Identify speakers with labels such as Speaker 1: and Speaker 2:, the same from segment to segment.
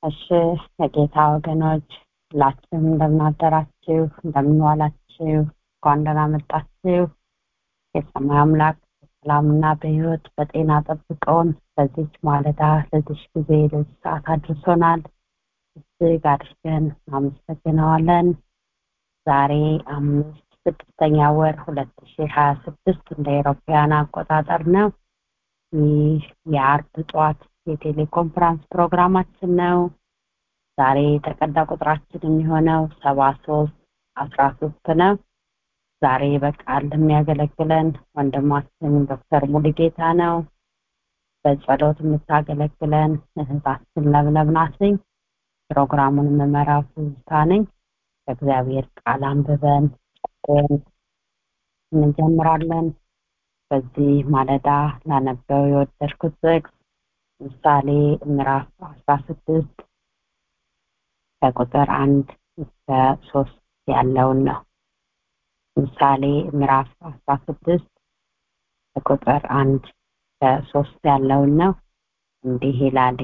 Speaker 1: እሺ የጌታ ወገኖች ሁላችሁም እንደምናደራችሁ እንደምንዋላችሁ እንኳን ደህና መጣችሁ የሰማይ አምላክ በሰላምና በህይወት በጤና ጠብቀውን በዚች ማለዳ ለዚች ጊዜ ለዚህ ሰዓት አድርሶናል እጅግ አድርገን አመሰግነዋለን ዛሬ አምስት ስድስተኛ ወር ሁለት ሺ ሀያ ስድስት እንደ ኤሮፓያን አቆጣጠር ነው ይህ የአርብ ጠዋት የቴሌኮንፈረንስ ፕሮግራማችን ነው ዛሬ የተቀዳ ቁጥራችን የሚሆነው ሰባ ሶስት አስራ ሶስት ነው ዛሬ በቃል የሚያገለግለን ወንድማችን ዶክተር ሙሉጌታ ነው በጸሎት የምታገለግለን እህታችን ለምለም ናትኝ ፕሮግራሙን የምመራው ትዝታ ነኝ በእግዚአብሔር ቃል አንብበን እንጀምራለን በዚህ ማለዳ ላነበው የወደድኩት ጥቅስ ምሳሌ ምዕራፍ አስራ ስድስት ከቁጥር አንድ እስከ ሶስት ያለውን ነው ምሳሌ ምዕራፍ አስራ ስድስት ከቁጥር አንድ ከሶስት ያለውን ነው እንዲህ ይላል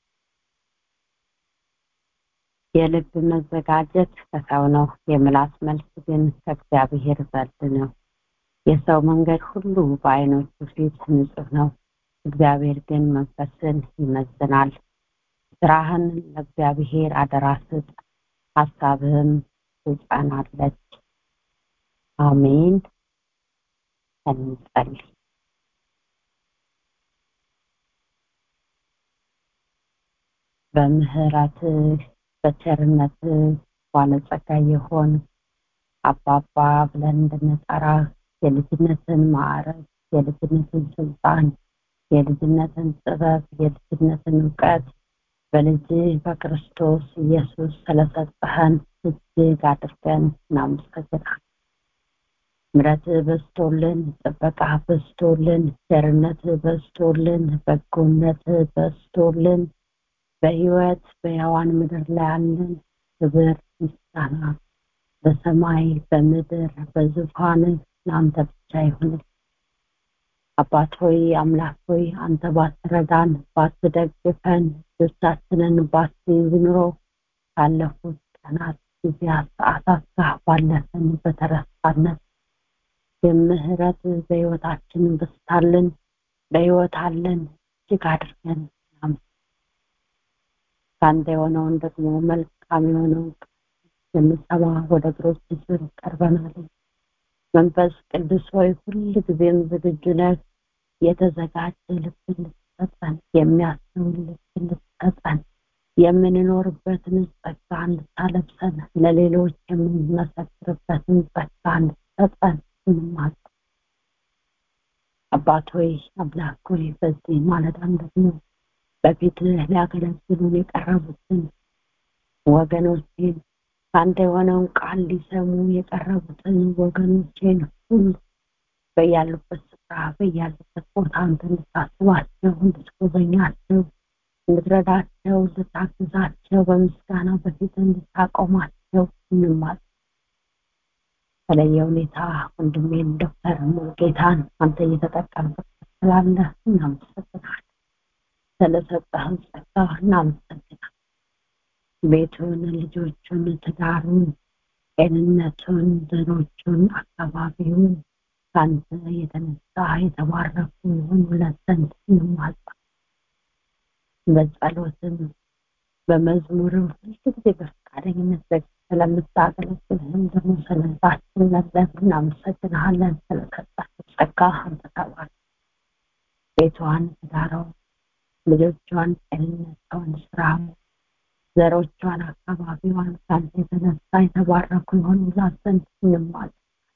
Speaker 1: የልብ መዘጋጀት ከሰው ነው የምላስ መልስ ግን ከእግዚአብሔር ዘንድ ነው የሰው መንገድ ሁሉ በአይኖቹ ፊት ንጹህ ነው እግዚአብሔር ግን መንፈስን ይመዝናል ስራህን ለእግዚአብሔር አደራ ስጥ ሀሳብህም ትጸናለች አሜን እንጸልይ በምህረትህ በቸርነትህ ባለጸጋ የሆን አባባ ብለን እንድንጠራ የልጅነትን ማዕረግ የልጅነትን ስልጣን የልጅነትን ጥበብ የልጅነትን እውቀት በልጅ በክርስቶስ ኢየሱስ ስለሰጠህን እጅግ አድርገን እናመሰግናል ምረት በስቶልን ጥበቃ በስቶልን ቸርነት በስቶልን በጎነት በስቶልን በህይወት በያዋን ምድር ላይ ያለን ክብር ምስጋና በሰማይ በምድር በዙፋን ለአንተ ብቻ ይሁን አባት ሆይ አምላክ ሆይ አንተ ባትረዳን ባትደግፈን ደስታችንን ባትይዝ ኑሮ ካለፉት ቀናት ጊዜያት ሰዓታት ጋር ባለፈን በተረሳነት የምህረት በህይወታችን በስታልን በህይወት አለን እጅግ አድርገን ከአንተ የሆነውን ደግሞ መልካም የሆነውን የምሰማ ወደ እግሮች ስር ቀርበናል መንፈስ ቅዱስ ሆይ ሁል ጊዜም ዝግጁ ነህ የተዘጋጀ ልብ እንድትሰጠን የሚያስተውል ልብ እንድትሰጠን የምንኖርበትን ጸጋ እንድታለብሰን ለሌሎች የምንመሰክርበትን ጸጋ እንድትሰጠን እንማል አባት ሆይ አምላክ ሆይ በዚህ ማለዳም ደግሞ በፊትህ ሊያገለግሉን የቀረቡትን ወገኖቼን ከአንተ የሆነውን ቃል ሊሰሙ የቀረቡትን ወገኖቼን ሁሉ በያሉበት ስፍራ በያሉበት ቦታ አንተ እንድታስባቸው እንድትጎበኛቸው እንድትረዳቸው እንድታግዛቸው በምስጋና በፊት እንድታቆማቸው እንማል በተለየ ሁኔታ ወንድሜን ዶክተር ሙሉጌታን አንተ እየተጠቀምበት ስላለ እናመሰግናል ስለሰጠህን ጸጋ እናመሰግናል ቤቱን ልጆቹን ትዳሩን ጤንነቱን ዘሮቹን አካባቢውን ከአንተ የተነሳ የተባረኩ የሆኑለት ዘንድ እንማጸ በጸሎትም በመዝሙርም ሁልጊዜ በፈቃደኝነት ስለምታገለግልህም ደግሞ ስለዛችን ለዘብ እናመሰግንሃለን ስለሰጣቸው ጸጋ አንተ ተባል ቤቷን ትዳረውን ልጆቿን ጤንነቷን ስራውን ዘሮቿን አካባቢዋን ከአንተ የተነሳ የተባረኩ የሆኑላት ዘንድ እንማል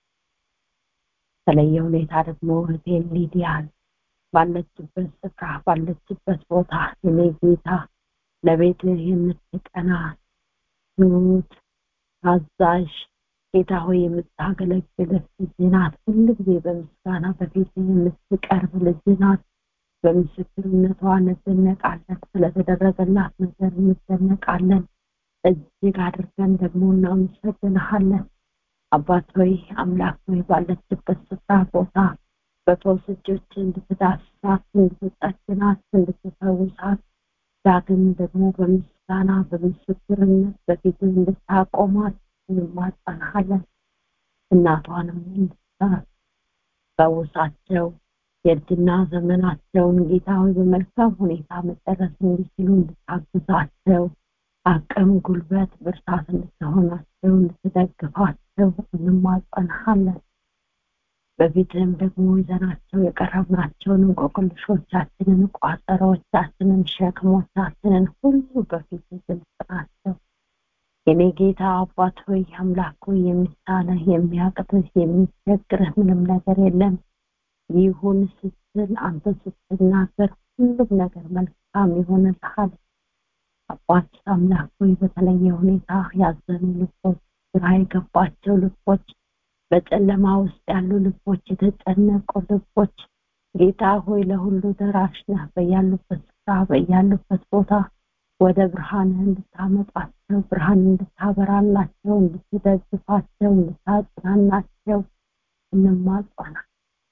Speaker 1: በተለየ ሁኔታ ደግሞ እህቴን ሊዲያን ባለችበት ስፍራ ባለችበት ቦታ የኔ ጌታ ለቤት የምትቀና ትሁት አዛዥ ጌታ ሆይ የምታገለግልህ ልጅ ናት ሁሉ ጊዜ በምስጋና በፊት የምትቀርብ ልጅ ናት በምስክርነቷ እንደነቃለን ስለተደረገላት ነገር እንደነቃለን እጅግ አድርገን ደግሞ እናመሰግንሃለን አባት ሆይ አምላክ ሆይ ባለችበት ስፍራ ቦታ በፈውስ እጆች እንድትዳስሳት እንድትጠግናት እንድትፈውሳት ዳግም ደግሞ በምስጋና በምስጋና በምስክርነት በፊትህ እንድታቆማት እንማጸናሃለን። እናቷንም እንድታፈውሳቸው የእርጅና ዘመናቸውን ጌታ ሆይ በመልካም ሁኔታ መጨረስ እንዲችሉ እንድታግዛቸው አቅም፣ ጉልበት፣ ብርታት እንድትሆናቸው እንድትደግፋቸው እንማጸናሃለን። በፊትህም ደግሞ ይዘናቸው የቀረብናቸውን እንቆቅልሾቻችንን፣ ቋጠሮቻችንን፣ ሸክሞቻችንን ሁሉ በፊት ግልጽ ናቸው። የኔ ጌታ አባት ሆይ አምላክ ሆይ የሚሳነህ የሚያቅትህ የሚቸግርህ ምንም ነገር የለም። ይሁን ስትል አንተ ስትናገር ሁሉም ነገር መልካም ይሆንልሃል። አባት አምላክ ሆይ በተለየ ሁኔታ ያዘኑ ልቦች፣ ግራ የገባቸው ልቦች፣ በጨለማ ውስጥ ያሉ ልቦች፣ የተጨነቁ ልቦች ጌታ ሆይ ለሁሉ ደራሽ ነህ። በያሉበት ስፍራ በያሉበት ቦታ ወደ ብርሃንህ እንድታመጣቸው ብርሃን እንድታበራላቸው እንድትደግፋቸው እንድታጽናናቸው እንማጸናል።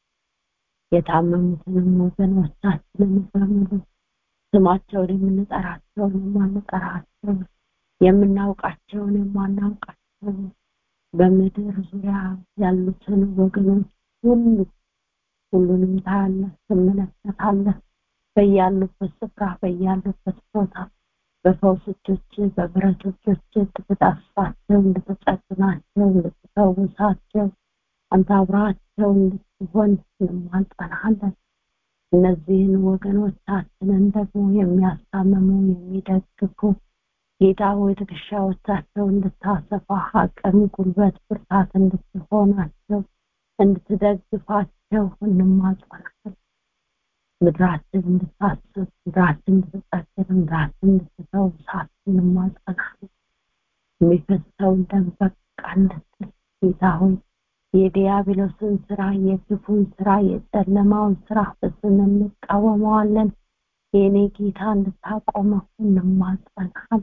Speaker 1: የታመሙትንም ወገኖቻችንን በሙሉ ስማቸውን የምንጠራቸውን የማንጠራቸውን የምናውቃቸውን የማናውቃቸውን በምድር ዙሪያ ያሉትን ወገኖች ሁሉ ሁሉንም ታያለህ፣ ትመለከታለህ። በያሉበት ስፍራ በያሉበት ቦታ በፈውስ እጆች በብረት እጆች እንድትዳስሳቸው እንድትጸግናቸው እንድትፈውሳቸው አንተ አብራቸው እንድትሆን እንማጸናሃለን። እነዚህን ወገኖቻችንን ደግሞ የሚያስታምሙ የሚደግፉ ጌታ ሆይ ትከሻዎቻቸው እንድታሰፋ አቅም፣ ጉልበት፣ ብርታት እንድትሆናቸው እንድትደግፋቸው እንማጸናለን። ምድራችን እንድታስብ ምድራችን እንድትጠግን ምድራችን እንድትፈውሳት እንማጸናለን። የሚፈሰውን ደም በቃ እንድትል ጌታ ሆይ የዲያብሎስን ስራ የክፉን ስራ የጨለማውን ስራ በስም እንቃወመዋለን። የእኔ ጌታ እንድታቆመው እንማጸናለን።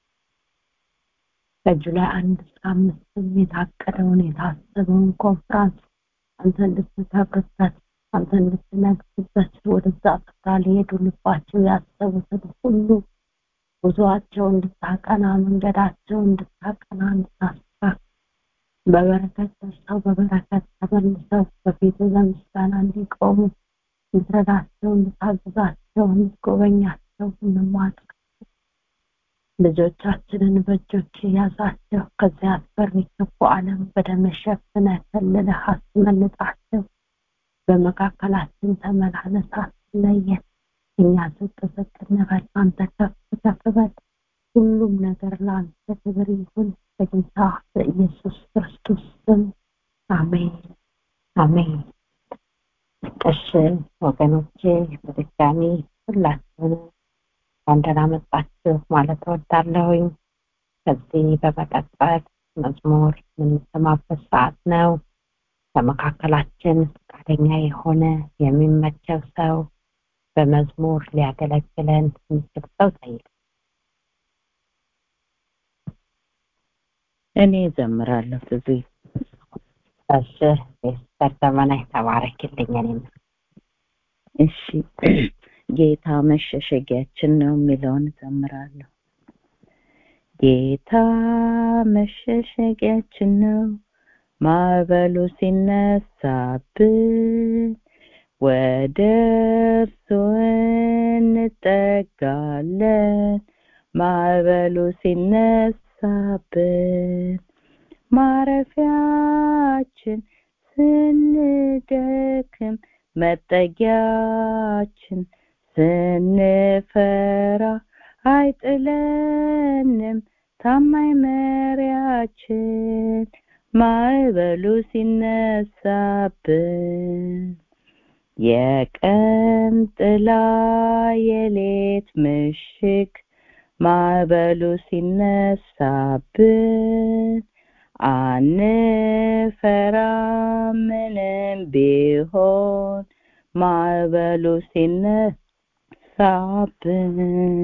Speaker 1: ከጁላይ አንድ እስከ አምስትም የታቀደውን የታሰበውን ኮንፍራንስ አንተ እንድትከብርበት አንተ እንድትነግስበት ወደዛ ስፍራ ሊሄዱ ልባቸው ያሰቡትን ሁሉ ጉዞአቸው እንድታቀና መንገዳቸው እንድታቀና እንድታስተካክል በበረከት ደርሰው በበረከት ተመልሰው በፊት ለምስጋና እንዲቆሙ እንድትረዳቸው እንድታግዛቸው እንድትጎበኛቸው እንማጸን ልጆቻችንን በእጆች ያዛቸው ከዚያ አስፈሪ ክፉ ዓለም በደም ሸፍነህ ከልለህ አስመልጣቸው በመካከላችን ተመላለስ አትለየን እኛ ዝቅ ዝቅ እንበል አንተ ከፍ ከፍ በል ሁሉም ነገር ለአንተ ክብር ይሁን በጌታ በኢየሱስ ክርስቶስ ስም አሜን አሜን እሺ ወገኖቼ በድጋሚ ሁላችሁንም እንኳን ደህና መጣችሁ ማለት እወዳለሁኝ ከዚህ በመቀጠል መዝሙር የምንሰማበት ሰዓት ነው በመካከላችን ፈቃደኛ የሆነ የሚመቸው ሰው በመዝሙር ሊያገለግለን የሚችል ሰው ጠይቅ
Speaker 2: እኔ ዘምራለሁ ብዙ
Speaker 1: እሺ ቤስተር ዘመናዊ ተባረክልኝ እኔም
Speaker 2: እሺ ጌታ መሸሸጊያችን ነው የሚለውን ዘምራለሁ ጌታ መሸሸጊያችን ነው ማዕበሉ ሲነሳብን ወደ እርሱ እንጠጋለን ማዕበሉ ሲነሳብን ማረፊያችን ስንደክም መጠጊያችን ስንፈራ አይጥለንም ታማኝ መሪያችን ማዕበሉ ሲነሳብን የቀን ጥላ የሌት ምሽግ ማዕበሉ ሲነሳብን አንፈራ ምንም ቢሆን ማዕበሉ ሲነሳብን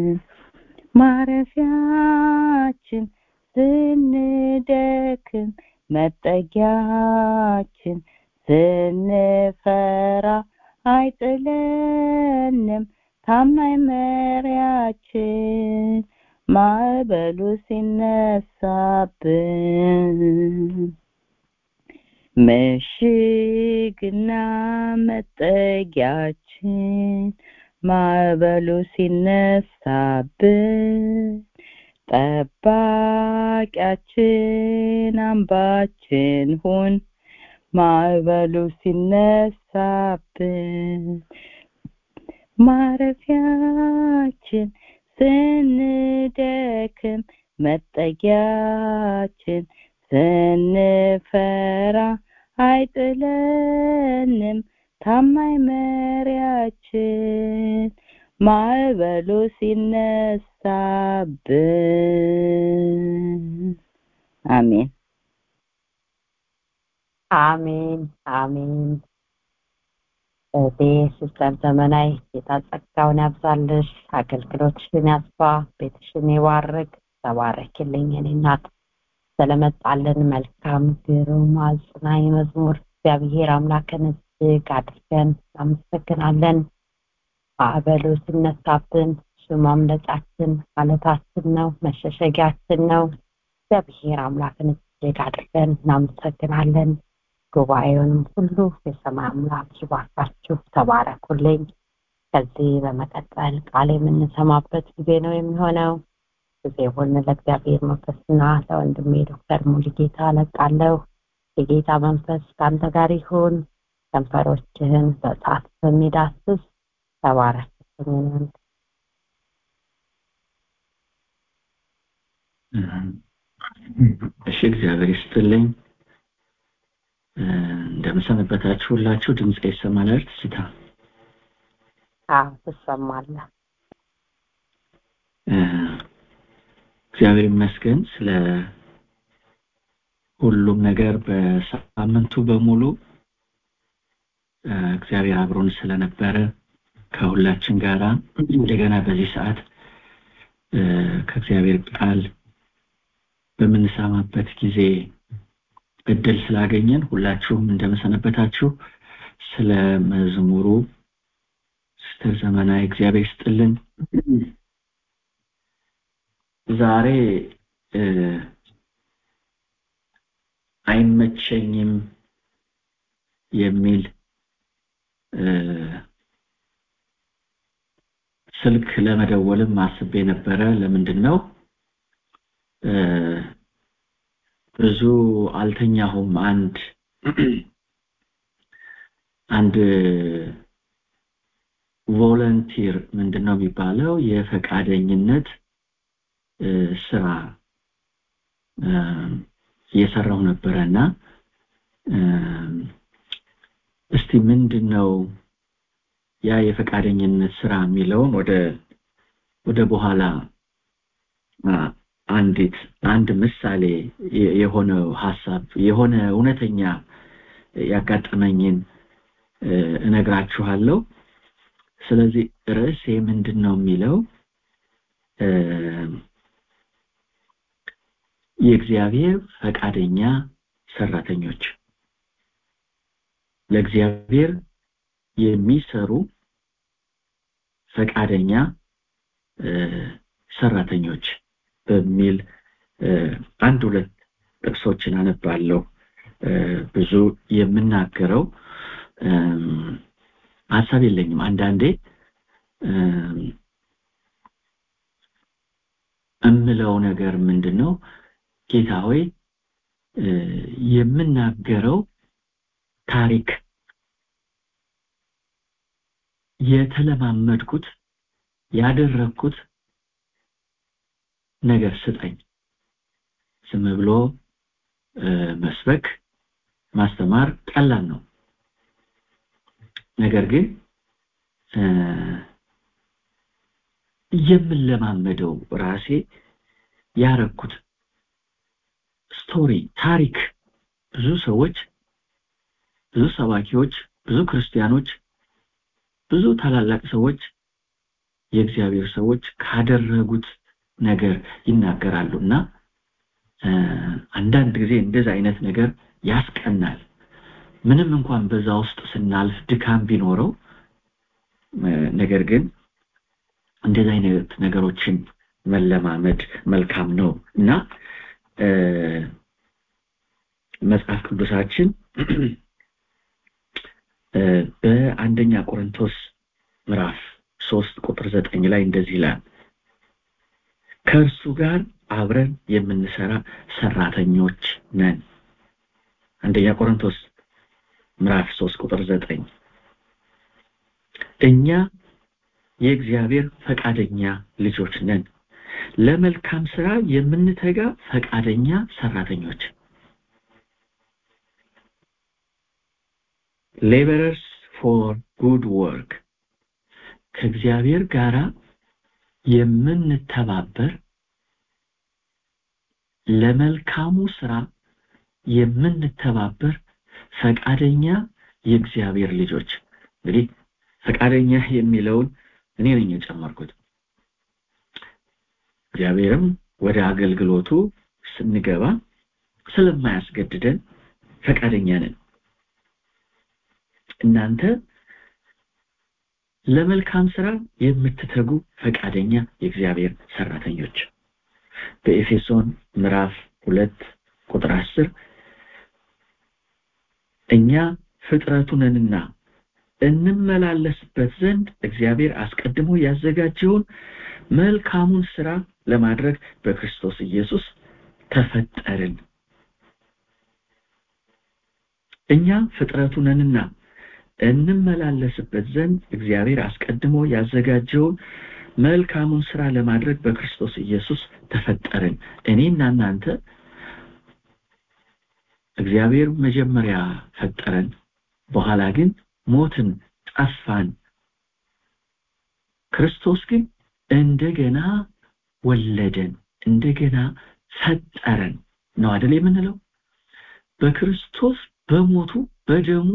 Speaker 2: ማረፊያችን ስንደክም መጠጊያችን ስንፈራ አይጥለንም ታማኝ መሪያችን ማዕበሉ ሲነሳብን ምሽግና መጠጊያችን ማዕበሉ ሲነሳብን ጠባቂያችን አምባችን ሁን ማዕበሉ ሲነሳብን ማረፊያችን ስንደክም መጠጊያችን ስንፈራ አይጥለንም ታማኝ መሪያችን ማዕበሉ ሲነሳብን አሜን
Speaker 1: አሜን አሜን እህቴ ሲስተር ዘመናዊ ጌታ ጸጋውን ያብዛልሽ አገልግሎትሽን ያስፋ ቤትሽን ይባርክ ተባረክልኝ የኔ እናት ስለመጣልን መልካም ግሩም አጽናኝ መዝሙር እግዚአብሔር አምላክን እጅግ አድርገን እናመሰግናለን ማዕበሉ ሲነሳብን እሱ ማምለጫችን ማለታችን ነው መሸሸጊያችን ነው እግዚአብሔር አምላክን እጅግ አድርገን እናመሰግናለን ጉባኤውንም ሁሉ የሰማይ አምላክ ይባርካችሁ ተባረኩልኝ ከዚህ በመቀጠል ቃል የምንሰማበት ጊዜ ነው የሚሆነው ጊዜውን ለእግዚአብሔር መንፈስና ለወንድሜ ዶክተር ሙሉጌታ ለቃለሁ የጌታ መንፈስ ከአንተ ጋር ይሁን ከንፈሮችህን በእሳት በሚዳስስ ተባረክልኝ
Speaker 3: እሺ እግዚአብሔር ይስጥልኝ እንደምሰነበታችሁ ሁላችሁ ድምፅ ይሰማል አይደል ስታ
Speaker 1: አዎ ትሰማለህ
Speaker 3: እግዚአብሔር ይመስገን ስለ ሁሉም ነገር በሳምንቱ በሙሉ እግዚአብሔር አብሮን ስለነበረ ከሁላችን ጋራ እንደገና በዚህ ሰዓት ከእግዚአብሔር ቃል በምንሰማበት ጊዜ እድል ስላገኘን ሁላችሁም እንደመሰነበታችሁ ስለ መዝሙሩ ስተር ዘመናዊ እግዚአብሔር ይስጥልን ዛሬ አይመቸኝም የሚል ስልክ ለመደወልም አስቤ ነበረ ለምንድን ነው ብዙ አልተኛሁም አንድ አንድ ቮለንቲር ምንድነው የሚባለው የፈቃደኝነት ስራ እየሰራው ነበረና እስቲ ምንድነው ያ የፈቃደኝነት ስራ የሚለውን ወደ ወደ በኋላ አንዲት አንድ ምሳሌ የሆነ ሐሳብ የሆነ እውነተኛ ያጋጠመኝን እነግራችኋለሁ ስለዚህ ርዕሴ ምንድን ነው የሚለው የእግዚአብሔር ፈቃደኛ ሰራተኞች ለእግዚአብሔር የሚሰሩ ፈቃደኛ ሰራተኞች በሚል አንድ ሁለት ጥቅሶችን አነባለሁ ብዙ የምናገረው ሀሳብ የለኝም አንዳንዴ እምለው ነገር ምንድነው ጌታ ሆይ የምናገረው ታሪክ የተለማመድኩት ያደረግኩት ነገር ስጠኝ ዝም ብሎ መስበክ ማስተማር ቀላል ነው ነገር ግን የምለማመደው ራሴ ያረኩት ስቶሪ ታሪክ ብዙ ሰዎች ብዙ ሰባኪዎች ብዙ ክርስቲያኖች ብዙ ታላላቅ ሰዎች የእግዚአብሔር ሰዎች ካደረጉት ነገር ይናገራሉ እና አንዳንድ ጊዜ እንደዚህ አይነት ነገር ያስቀናል ምንም እንኳን በዛ ውስጥ ስናልፍ ድካም ቢኖረው ነገር ግን እንደዚህ አይነት ነገሮችን መለማመድ መልካም ነው እና መጽሐፍ ቅዱሳችን በአንደኛ ቆሮንቶስ ምዕራፍ ሶስት ቁጥር ዘጠኝ ላይ እንደዚህ ይላል ከእርሱ ጋር አብረን የምንሰራ ሰራተኞች ነን አንደኛ ቆሮንቶስ ምዕራፍ ሶስት ቁጥር ዘጠኝ እኛ የእግዚአብሔር ፈቃደኛ ልጆች ነን ለመልካም ስራ የምንተጋ ፈቃደኛ ሰራተኞች ሌበረርስ ፎር ጉድ ወርክ ከእግዚአብሔር ጋራ የምንተባበር ለመልካሙ ስራ የምንተባበር ፈቃደኛ የእግዚአብሔር ልጆች እንግዲህ ፈቃደኛ የሚለውን እኔ ነኝ የጨመርኩት እግዚአብሔርም ወደ አገልግሎቱ ስንገባ ስለማያስገድደን ፈቃደኛ ነን እናንተ ለመልካም ስራ የምትተጉ ፈቃደኛ የእግዚአብሔር ሰራተኞች በኤፌሶን ምዕራፍ ሁለት ቁጥር አስር እኛ ፍጥረቱ ነንና እንመላለስበት ዘንድ እግዚአብሔር አስቀድሞ ያዘጋጀውን መልካሙን ስራ ለማድረግ በክርስቶስ ኢየሱስ ተፈጠርን እኛ ፍጥረቱ ነንና እንመላለስበት ዘንድ እግዚአብሔር አስቀድሞ ያዘጋጀውን መልካሙን ስራ ለማድረግ በክርስቶስ ኢየሱስ ተፈጠርን እኔና እናንተ እግዚአብሔር መጀመሪያ ፈጠረን በኋላ ግን ሞትን ጠፋን ክርስቶስ ግን እንደገና ወለደን እንደገና ፈጠረን ነው አይደል የምንለው በክርስቶስ በሞቱ በደሙ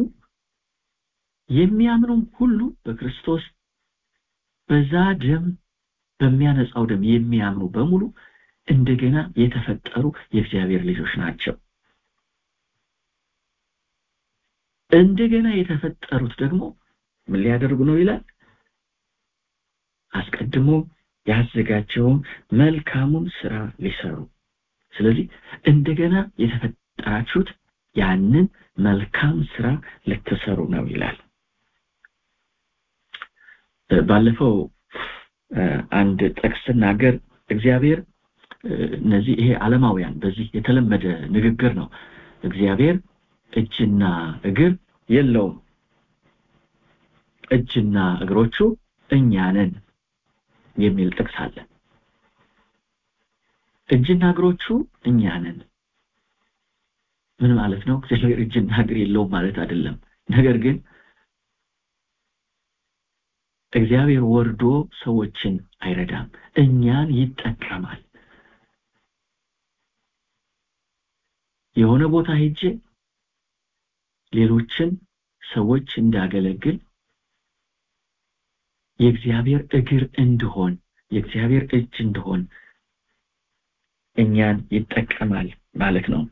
Speaker 3: የሚያምኑ ሁሉ በክርስቶስ በዛ ደም በሚያነጻው ደም የሚያምኑ በሙሉ እንደገና የተፈጠሩ የእግዚአብሔር ልጆች ናቸው እንደገና የተፈጠሩት ደግሞ ምን ሊያደርጉ ነው ይላል አስቀድሞ ያዘጋጀውን መልካሙን ስራ ሊሰሩ ስለዚህ እንደገና የተፈጠራችሁት ያንን መልካም ስራ ልትሰሩ ነው ይላል ባለፈው አንድ ጥቅስ ስናገር እግዚአብሔር እነዚህ ይሄ ዓለማውያን በዚህ የተለመደ ንግግር ነው እግዚአብሔር እጅና እግር የለውም እጅና እግሮቹ እኛ ነን የሚል ጥቅስ አለ እጅና እግሮቹ እኛ ነን ምን ማለት ነው እግዚአብሔር እጅና እግር የለውም ማለት አይደለም ነገር ግን እግዚአብሔር ወርዶ ሰዎችን አይረዳም እኛን ይጠቀማል የሆነ ቦታ ሄጄ ሌሎችን ሰዎች እንዳገለግል የእግዚአብሔር እግር እንድሆን የእግዚአብሔር እጅ እንድሆን እኛን ይጠቀማል ማለት ነው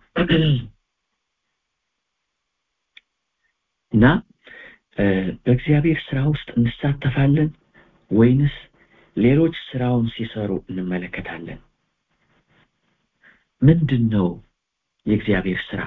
Speaker 3: እና በእግዚአብሔር ስራ ውስጥ እንሳተፋለን ወይንስ ሌሎች ስራውን ሲሰሩ እንመለከታለን ምንድን ነው የእግዚአብሔር ስራ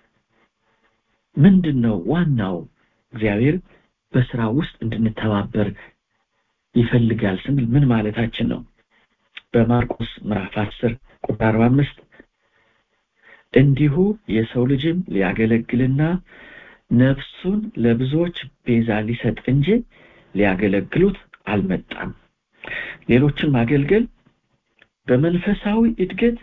Speaker 3: ምንድን ነው ዋናው እግዚአብሔር በስራ ውስጥ እንድንተባበር ይፈልጋል ስንል ምን ማለታችን ነው በማርቆስ ምዕራፍ 10 ቁጥር 45 እንዲሁ የሰው ልጅም ሊያገለግልና ነፍሱን ለብዙዎች ቤዛ ሊሰጥ እንጂ ሊያገለግሉት አልመጣም ሌሎችን ማገልገል በመንፈሳዊ እድገት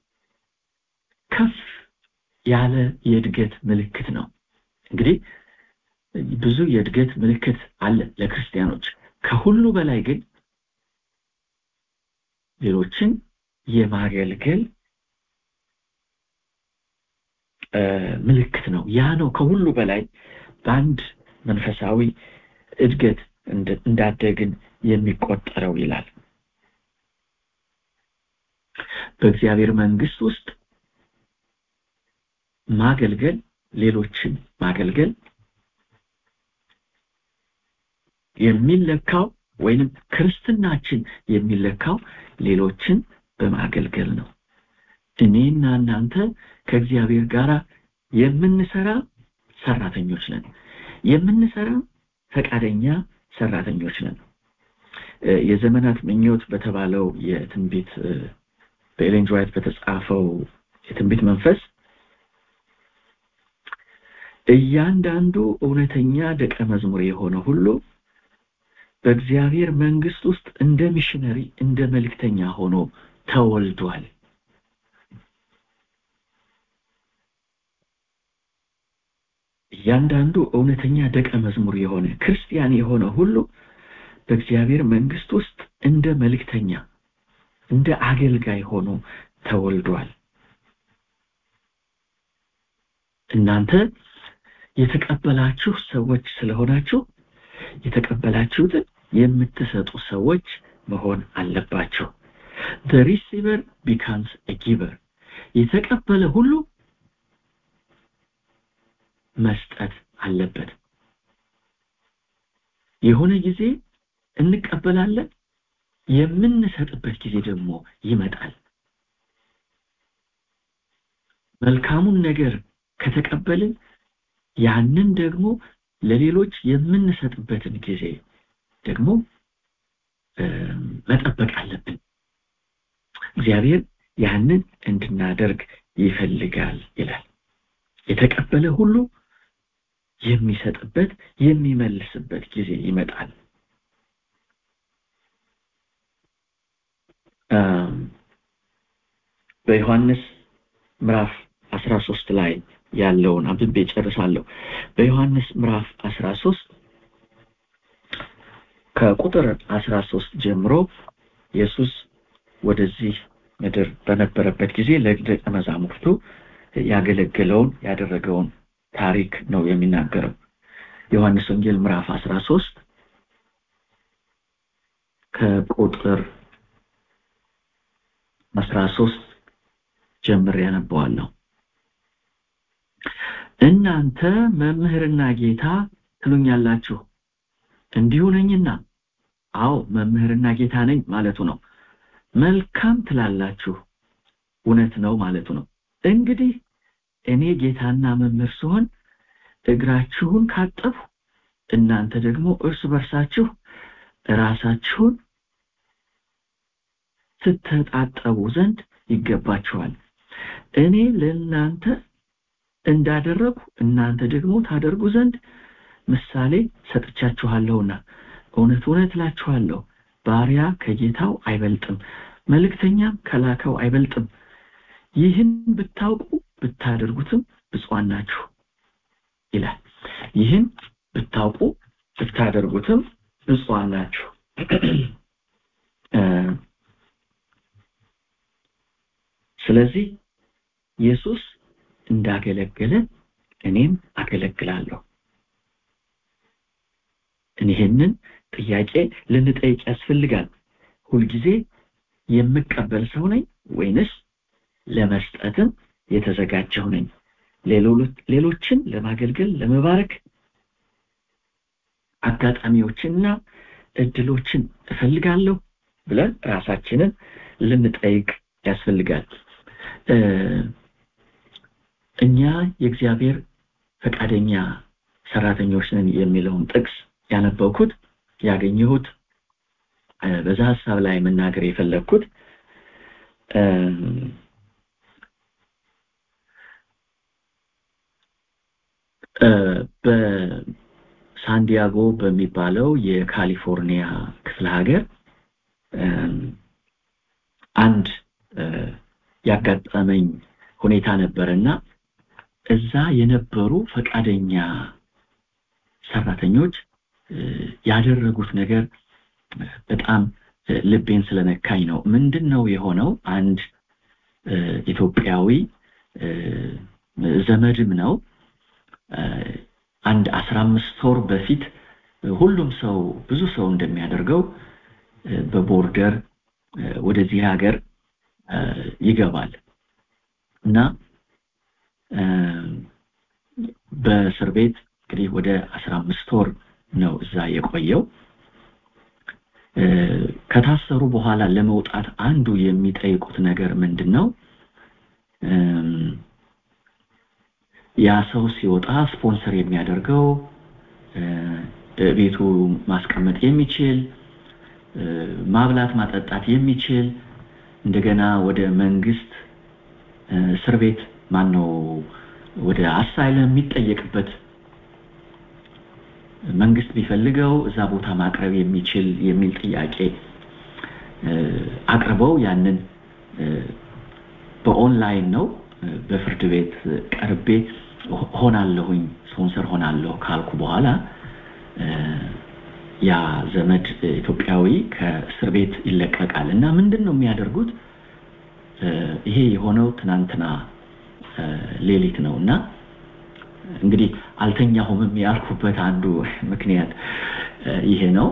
Speaker 3: ከፍ ያለ የእድገት ምልክት ነው እንግዲህ ብዙ የእድገት ምልክት አለ ለክርስቲያኖች ከሁሉ በላይ ግን ሌሎችን የማገልገል ምልክት ነው ያ ነው ከሁሉ በላይ በአንድ መንፈሳዊ እድገት እንዳደግን የሚቆጠረው ይላል በእግዚአብሔር መንግስት ውስጥ ማገልገል ሌሎችን ማገልገል የሚለካው ወይንም ክርስትናችን የሚለካው ሌሎችን በማገልገል ነው እኔና እናንተ ከእግዚአብሔር ጋር የምንሰራ ሰራተኞች ነን የምንሰራ ፈቃደኛ ሰራተኞች ነን የዘመናት ምኞት በተባለው የትንቢት በኤሌን ዋይት በተጻፈው የትንቢት መንፈስ እያንዳንዱ እውነተኛ ደቀ መዝሙር የሆነ ሁሉ በእግዚአብሔር መንግስት ውስጥ እንደ ሚሽነሪ እንደ መልክተኛ ሆኖ ተወልዷል እያንዳንዱ እውነተኛ ደቀ መዝሙር የሆነ ክርስቲያን የሆነ ሁሉ በእግዚአብሔር መንግስት ውስጥ እንደ መልክተኛ እንደ አገልጋይ ሆኖ ተወልዷል እናንተ የተቀበላችሁ ሰዎች ስለሆናችሁ የተቀበላችሁትን የምትሰጡ ሰዎች መሆን አለባቸው the receiver becomes a giver የተቀበለ ሁሉ መስጠት አለበት የሆነ ጊዜ እንቀበላለን የምንሰጥበት ጊዜ ደግሞ ይመጣል መልካሙን ነገር ከተቀበልን ያንን ደግሞ ለሌሎች የምንሰጥበትን ጊዜ ደግሞ መጠበቅ አለብን እግዚአብሔር ያንን እንድናደርግ ይፈልጋል ይላል የተቀበለ ሁሉ የሚሰጥበት የሚመልስበት ጊዜ ይመጣል በዮሐንስ ምዕራፍ 13 ላይ ያለውን አንብቤ ጨርሳለሁ በዮሐንስ ምዕራፍ 13 ከቁጥር 13 ጀምሮ ኢየሱስ ወደዚህ ምድር በነበረበት ጊዜ ለደቀ መዛሙርቱ ያገለገለውን ያደረገውን ታሪክ ነው የሚናገረው ዮሐንስ ወንጌል ምዕራፍ 13 ከቁጥር 13 ጀምር ያነበዋለሁ እናንተ መምህርና ጌታ ትሉኛላችሁ እንዲሁ ነኝና አዎ መምህርና ጌታ ነኝ ማለቱ ነው መልካም ትላላችሁ እውነት ነው ማለቱ ነው እንግዲህ እኔ ጌታና መምህር ስሆን እግራችሁን ካጠፉ እናንተ ደግሞ እርስ በርሳችሁ ራሳችሁን ስትታጠቡ ዘንድ ይገባችኋል እኔ ለእናንተ እንዳደረጉ እናንተ ደግሞ ታደርጉ ዘንድ ምሳሌ ሰጥቻችኋለሁና እውነት እውነት እላችኋለሁ ባሪያ ከጌታው አይበልጥም መልእክተኛም ከላከው አይበልጥም ይህን ብታውቁ ብታደርጉትም ብፁዓን ናችሁ ይላል ይህን ብታውቁ ብታደርጉትም ብፁዓን ናችሁ ስለዚህ ኢየሱስ እንዳገለገለ እኔም አገለግላለሁ ይህንን ጥያቄ ልንጠይቅ ያስፈልጋል ሁልጊዜ የምቀበል ሰው ነኝ ወይንስ ለመስጠትም የተዘጋጀው ነኝ ሌሎችን ለማገልገል ለመባረክ አጋጣሚዎችንና እድሎችን እፈልጋለሁ ብለን ራሳችንን ልንጠይቅ ያስፈልጋል እኛ የእግዚአብሔር ፈቃደኛ ሰራተኞች ነን የሚለውን ጥቅስ ያነበብኩት ያገኘሁት በዛ ሀሳብ ላይ መናገር የፈለግኩት በሳንዲያጎ በሚባለው የካሊፎርኒያ ክፍለ ሀገር አንድ ያጋጠመኝ ሁኔታ ነበርና እዛ የነበሩ ፈቃደኛ ሰራተኞች ያደረጉት ነገር በጣም ልቤን ስለነካኝ ነው ምንድን ነው የሆነው አንድ ኢትዮጵያዊ ዘመድም ነው አንድ አስራ አምስት ወር በፊት ሁሉም ሰው ብዙ ሰው እንደሚያደርገው በቦርደር ወደዚህ ሀገር ይገባል እና በእስር ቤት እንግዲህ ወደ አስራ አምስት ወር ነው እዛ የቆየው ከታሰሩ በኋላ ለመውጣት አንዱ የሚጠይቁት ነገር ምንድን ነው? ያ ሰው ሲወጣ ስፖንሰር የሚያደርገው ቤቱ ማስቀመጥ የሚችል ማብላት ማጠጣት የሚችል እንደገና ወደ መንግስት እስር ቤት ማን ነው ወደ አሳይለም የሚጠየቅበት መንግስት ቢፈልገው እዛ ቦታ ማቅረብ የሚችል የሚል ጥያቄ አቅርበው ያንን በኦንላይን ነው በፍርድ ቤት ቀርቤ ሆናለሁኝ ስፖንሰር ሆናለሁ ካልኩ በኋላ ያ ዘመድ ኢትዮጵያዊ ከእስር ቤት ይለቀቃል እና ምንድን ነው የሚያደርጉት ይሄ የሆነው ትናንትና ሌሊት ነው እና እንግዲህ አልተኛሁም ያልኩበት አንዱ ምክንያት ይሄ ነው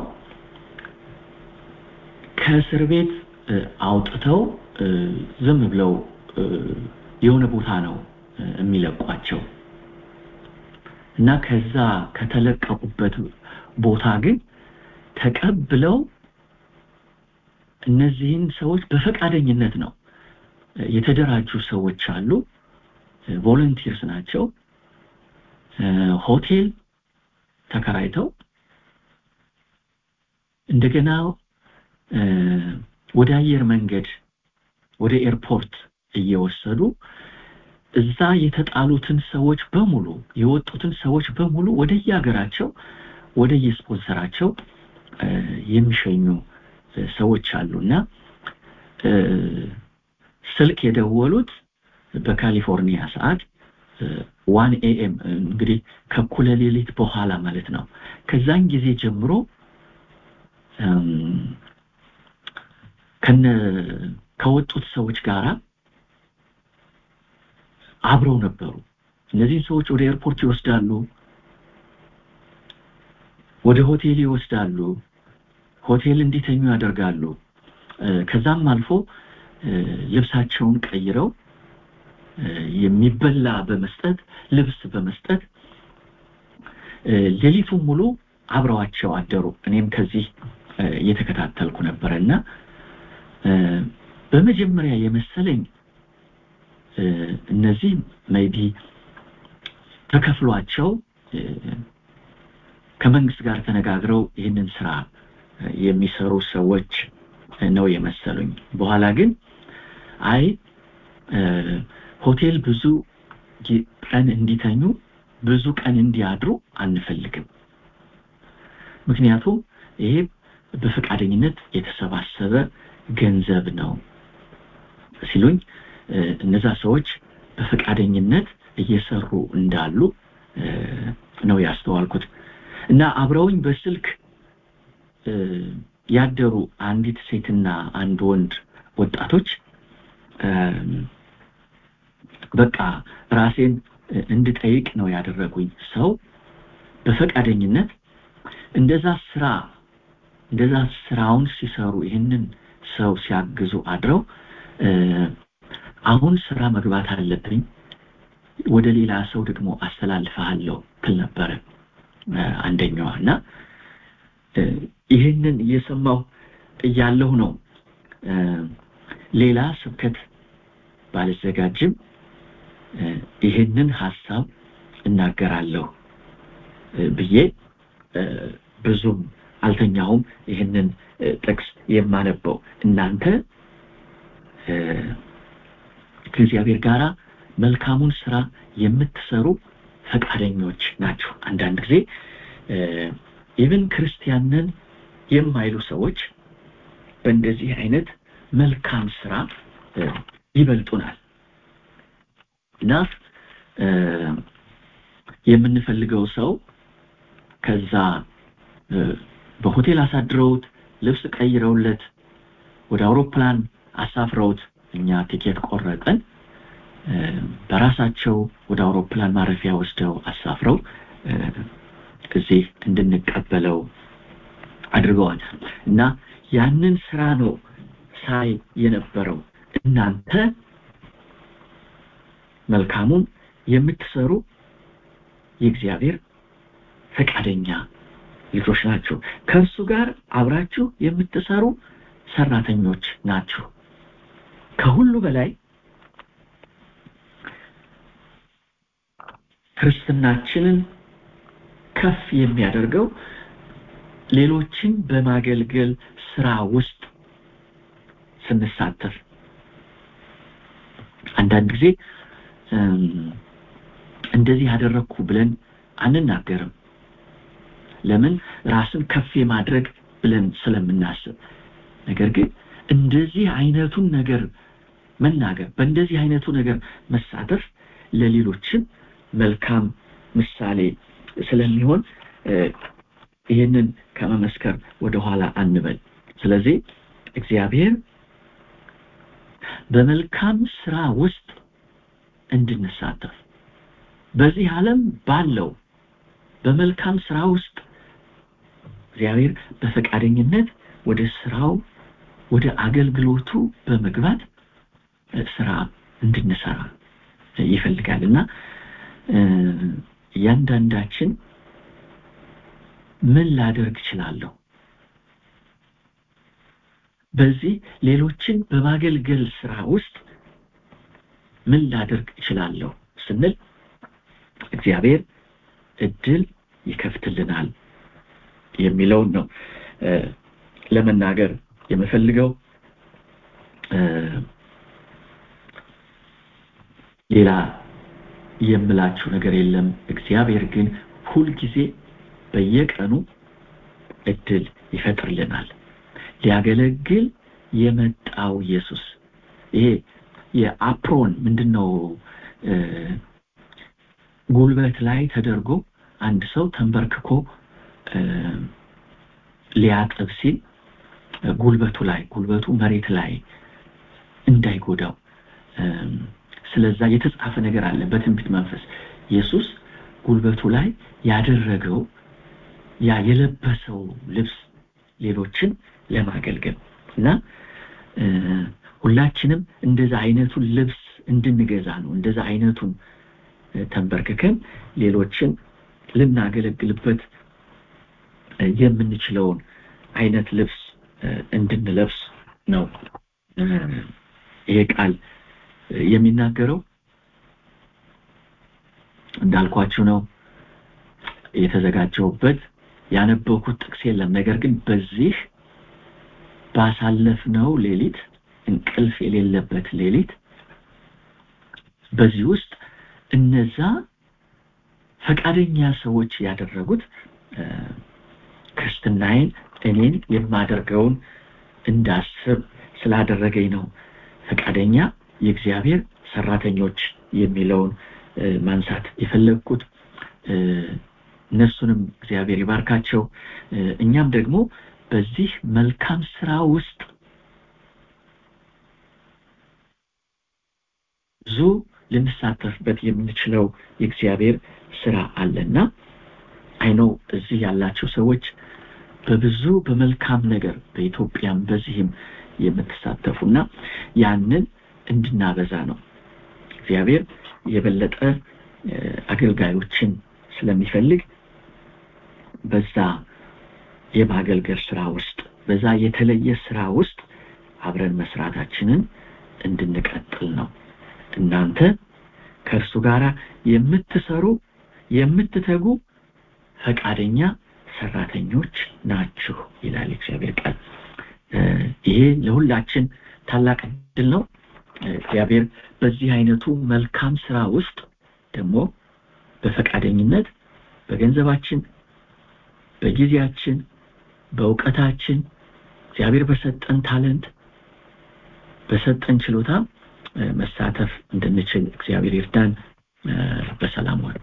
Speaker 3: ከእስር ቤት አውጥተው ዝም ብለው የሆነ ቦታ ነው የሚለቋቸው እና ከዛ ከተለቀቁበት ቦታ ግን ተቀብለው እነዚህን ሰዎች በፈቃደኝነት ነው የተደራጁ ሰዎች አሉ ቮለንቲርስ ናቸው ሆቴል ተከራይተው እንደገና ወደ አየር መንገድ ወደ ኤርፖርት እየወሰዱ እዛ የተጣሉትን ሰዎች በሙሉ የወጡትን ሰዎች በሙሉ ወደ የሀገራቸው ወደ የስፖንሰራቸው የሚሸኙ ሰዎች አሉና ስልክ የደወሉት በካሊፎርኒያ ሰዓት ዋን ኤኤም እንግዲህ ከኩለ ሌሊት በኋላ ማለት ነው ከዛን ጊዜ ጀምሮ ከነ ከወጡት ሰዎች ጋራ አብረው ነበሩ እነዚህን ሰዎች ወደ ኤርፖርት ይወስዳሉ ወደ ሆቴል ይወስዳሉ ሆቴል እንዲተኙ ያደርጋሉ ከዛም አልፎ ልብሳቸውን ቀይረው የሚበላ በመስጠት ልብስ በመስጠት ሌሊቱን ሙሉ አብረዋቸው አደሩ እኔም ከዚህ እየተከታተልኩ ነበረ እና በመጀመሪያ የመሰለኝ እነዚህ ሜቢ ተከፍሏቸው ከመንግስት ጋር ተነጋግረው ይህንን ስራ የሚሰሩ ሰዎች ነው የመሰሉኝ በኋላ ግን አይ ሆቴል ብዙ ቀን እንዲተኙ ብዙ ቀን እንዲያድሩ አንፈልግም ምክንያቱም ይሄ በፈቃደኝነት የተሰባሰበ ገንዘብ ነው ሲሉኝ እነዛ ሰዎች በፈቃደኝነት እየሰሩ እንዳሉ ነው ያስተዋልኩት እና አብረውኝ በስልክ ያደሩ አንዲት ሴትና አንድ ወንድ ወጣቶች በቃ ራሴን እንድጠይቅ ነው ያደረጉኝ ሰው በፈቃደኝነት እንደዛ ስራ እንደዛ ስራውን ሲሰሩ ይህንን ሰው ሲያግዙ አድረው አሁን ስራ መግባት አለብኝ ወደ ሌላ ሰው ደግሞ አስተላልፈሃለሁ ትል ነበረ አንደኛዋ እና ይህንን እየሰማሁ እያለሁ ነው ሌላ ስብከት ባልዘጋጅም ይህንን ሀሳብ እናገራለሁ ብዬ ብዙም አልተኛሁም ይህንን ጥቅስ የማነበው እናንተ ከእግዚአብሔር ጋር መልካሙን ስራ የምትሰሩ ፈቃደኞች ናቸው አንዳንድ ጊዜ ኢቭን ክርስቲያንን የማይሉ ሰዎች በእንደዚህ አይነት መልካም ስራ ይበልጡናል እና የምንፈልገው ሰው ከዛ በሆቴል አሳድረውት ልብስ ቀይረውለት ወደ አውሮፕላን አሳፍረውት እኛ ቲኬት ቆረጠን በራሳቸው ወደ አውሮፕላን ማረፊያ ወስደው አሳፍረው እዚህ እንድንቀበለው አድርገዋል እና ያንን ስራ ነው ሳይ የነበረው እናንተ መልካሙን የምትሰሩ የእግዚአብሔር ፈቃደኛ ልጆች ናችሁ ከእርሱ ጋር አብራችሁ የምትሰሩ ሰራተኞች ናችሁ ከሁሉ በላይ ክርስትናችንን ከፍ የሚያደርገው ሌሎችን በማገልገል ስራ ውስጥ ስንሳተፍ አንዳንድ ጊዜ እንደዚህ ያደረግኩ ብለን አንናገርም ለምን ራስን ከፍ የማድረግ ብለን ስለምናስብ ነገር ግን እንደዚህ አይነቱን ነገር መናገር በእንደዚህ አይነቱ ነገር መሳተፍ ለሌሎችም መልካም ምሳሌ ስለሚሆን ይህንን ከመመስከር ወደኋላ አንበል ስለዚህ እግዚአብሔር በመልካም ስራ ውስጥ እንድንሳተፍ በዚህ ዓለም ባለው በመልካም ስራ ውስጥ እግዚአብሔር በፈቃደኝነት ወደ ስራው ወደ አገልግሎቱ በመግባት ስራ እንድንሰራ ይፈልጋል እና እያንዳንዳችን ምን ላደርግ እችላለሁ በዚህ ሌሎችን በማገልገል ስራ ውስጥ ምን ላደርግ እችላለሁ ስንል እግዚአብሔር እድል ይከፍትልናል የሚለውን ነው ለመናገር የምፈልገው ሌላ የምላችሁ ነገር የለም እግዚአብሔር ግን ሁልጊዜ በየቀኑ እድል ይፈጥርልናል ሊያገለግል የመጣው ኢየሱስ ይሄ የአፕሮን ምንድነው ጉልበት ላይ ተደርጎ አንድ ሰው ተንበርክኮ ሊያጥብ ሲል ጉልበቱ ላይ ጉልበቱ መሬት ላይ እንዳይጎዳው ስለዛ የተጻፈ ነገር አለ በትንቢት መንፈስ ኢየሱስ ጉልበቱ ላይ ያደረገው ያ የለበሰው ልብስ ሌሎችን ለማገልገል እና ሁላችንም እንደዛ አይነቱን ልብስ እንድንገዛ ነው እንደዛ አይነቱን ተንበርክከን ሌሎችን ልናገለግልበት የምንችለውን አይነት ልብስ እንድንለብስ ነው ይሄ ቃል የሚናገረው እንዳልኳችሁ ነው የተዘጋጀውበት ያነበኩት ጥቅስ የለም ነገር ግን በዚህ ባሳለፍነው ሌሊት እንቅልፍ የሌለበት ሌሊት በዚህ ውስጥ እነዛ ፈቃደኛ ሰዎች ያደረጉት ክርስትናዬን እኔን የማደርገውን እንዳስብ ስላደረገኝ ነው ፈቃደኛ የእግዚአብሔር ሰራተኞች የሚለውን ማንሳት የፈለግኩት እነሱንም እግዚአብሔር ይባርካቸው እኛም ደግሞ በዚህ መልካም ስራ ውስጥ ብዙ ልንሳተፍበት የምንችለው የእግዚአብሔር ስራ አለና አይነው እዚህ ያላቸው ሰዎች በብዙ በመልካም ነገር በኢትዮጵያም በዚህም የምትሳተፉና ያንን እንድናበዛ ነው እግዚአብሔር የበለጠ አገልጋዮችን ስለሚፈልግ በዛ የማገልገል ስራ ውስጥ በዛ የተለየ ስራ ውስጥ አብረን መስራታችንን እንድንቀጥል ነው እናንተ ከእርሱ ጋር የምትሰሩ የምትተጉ ፈቃደኛ ሰራተኞች ናችሁ ይላል እግዚአብሔር ቃል ይሄ ለሁላችን ታላቅ እድል ነው እግዚአብሔር በዚህ አይነቱ መልካም ስራ ውስጥ ደግሞ በፈቃደኝነት በገንዘባችን በጊዜያችን በእውቀታችን እግዚአብሔር በሰጠን ታለንት በሰጠን ችሎታ መሳተፍ እንድንችል እግዚአብሔር ይርዳን በሰላም ዋሉ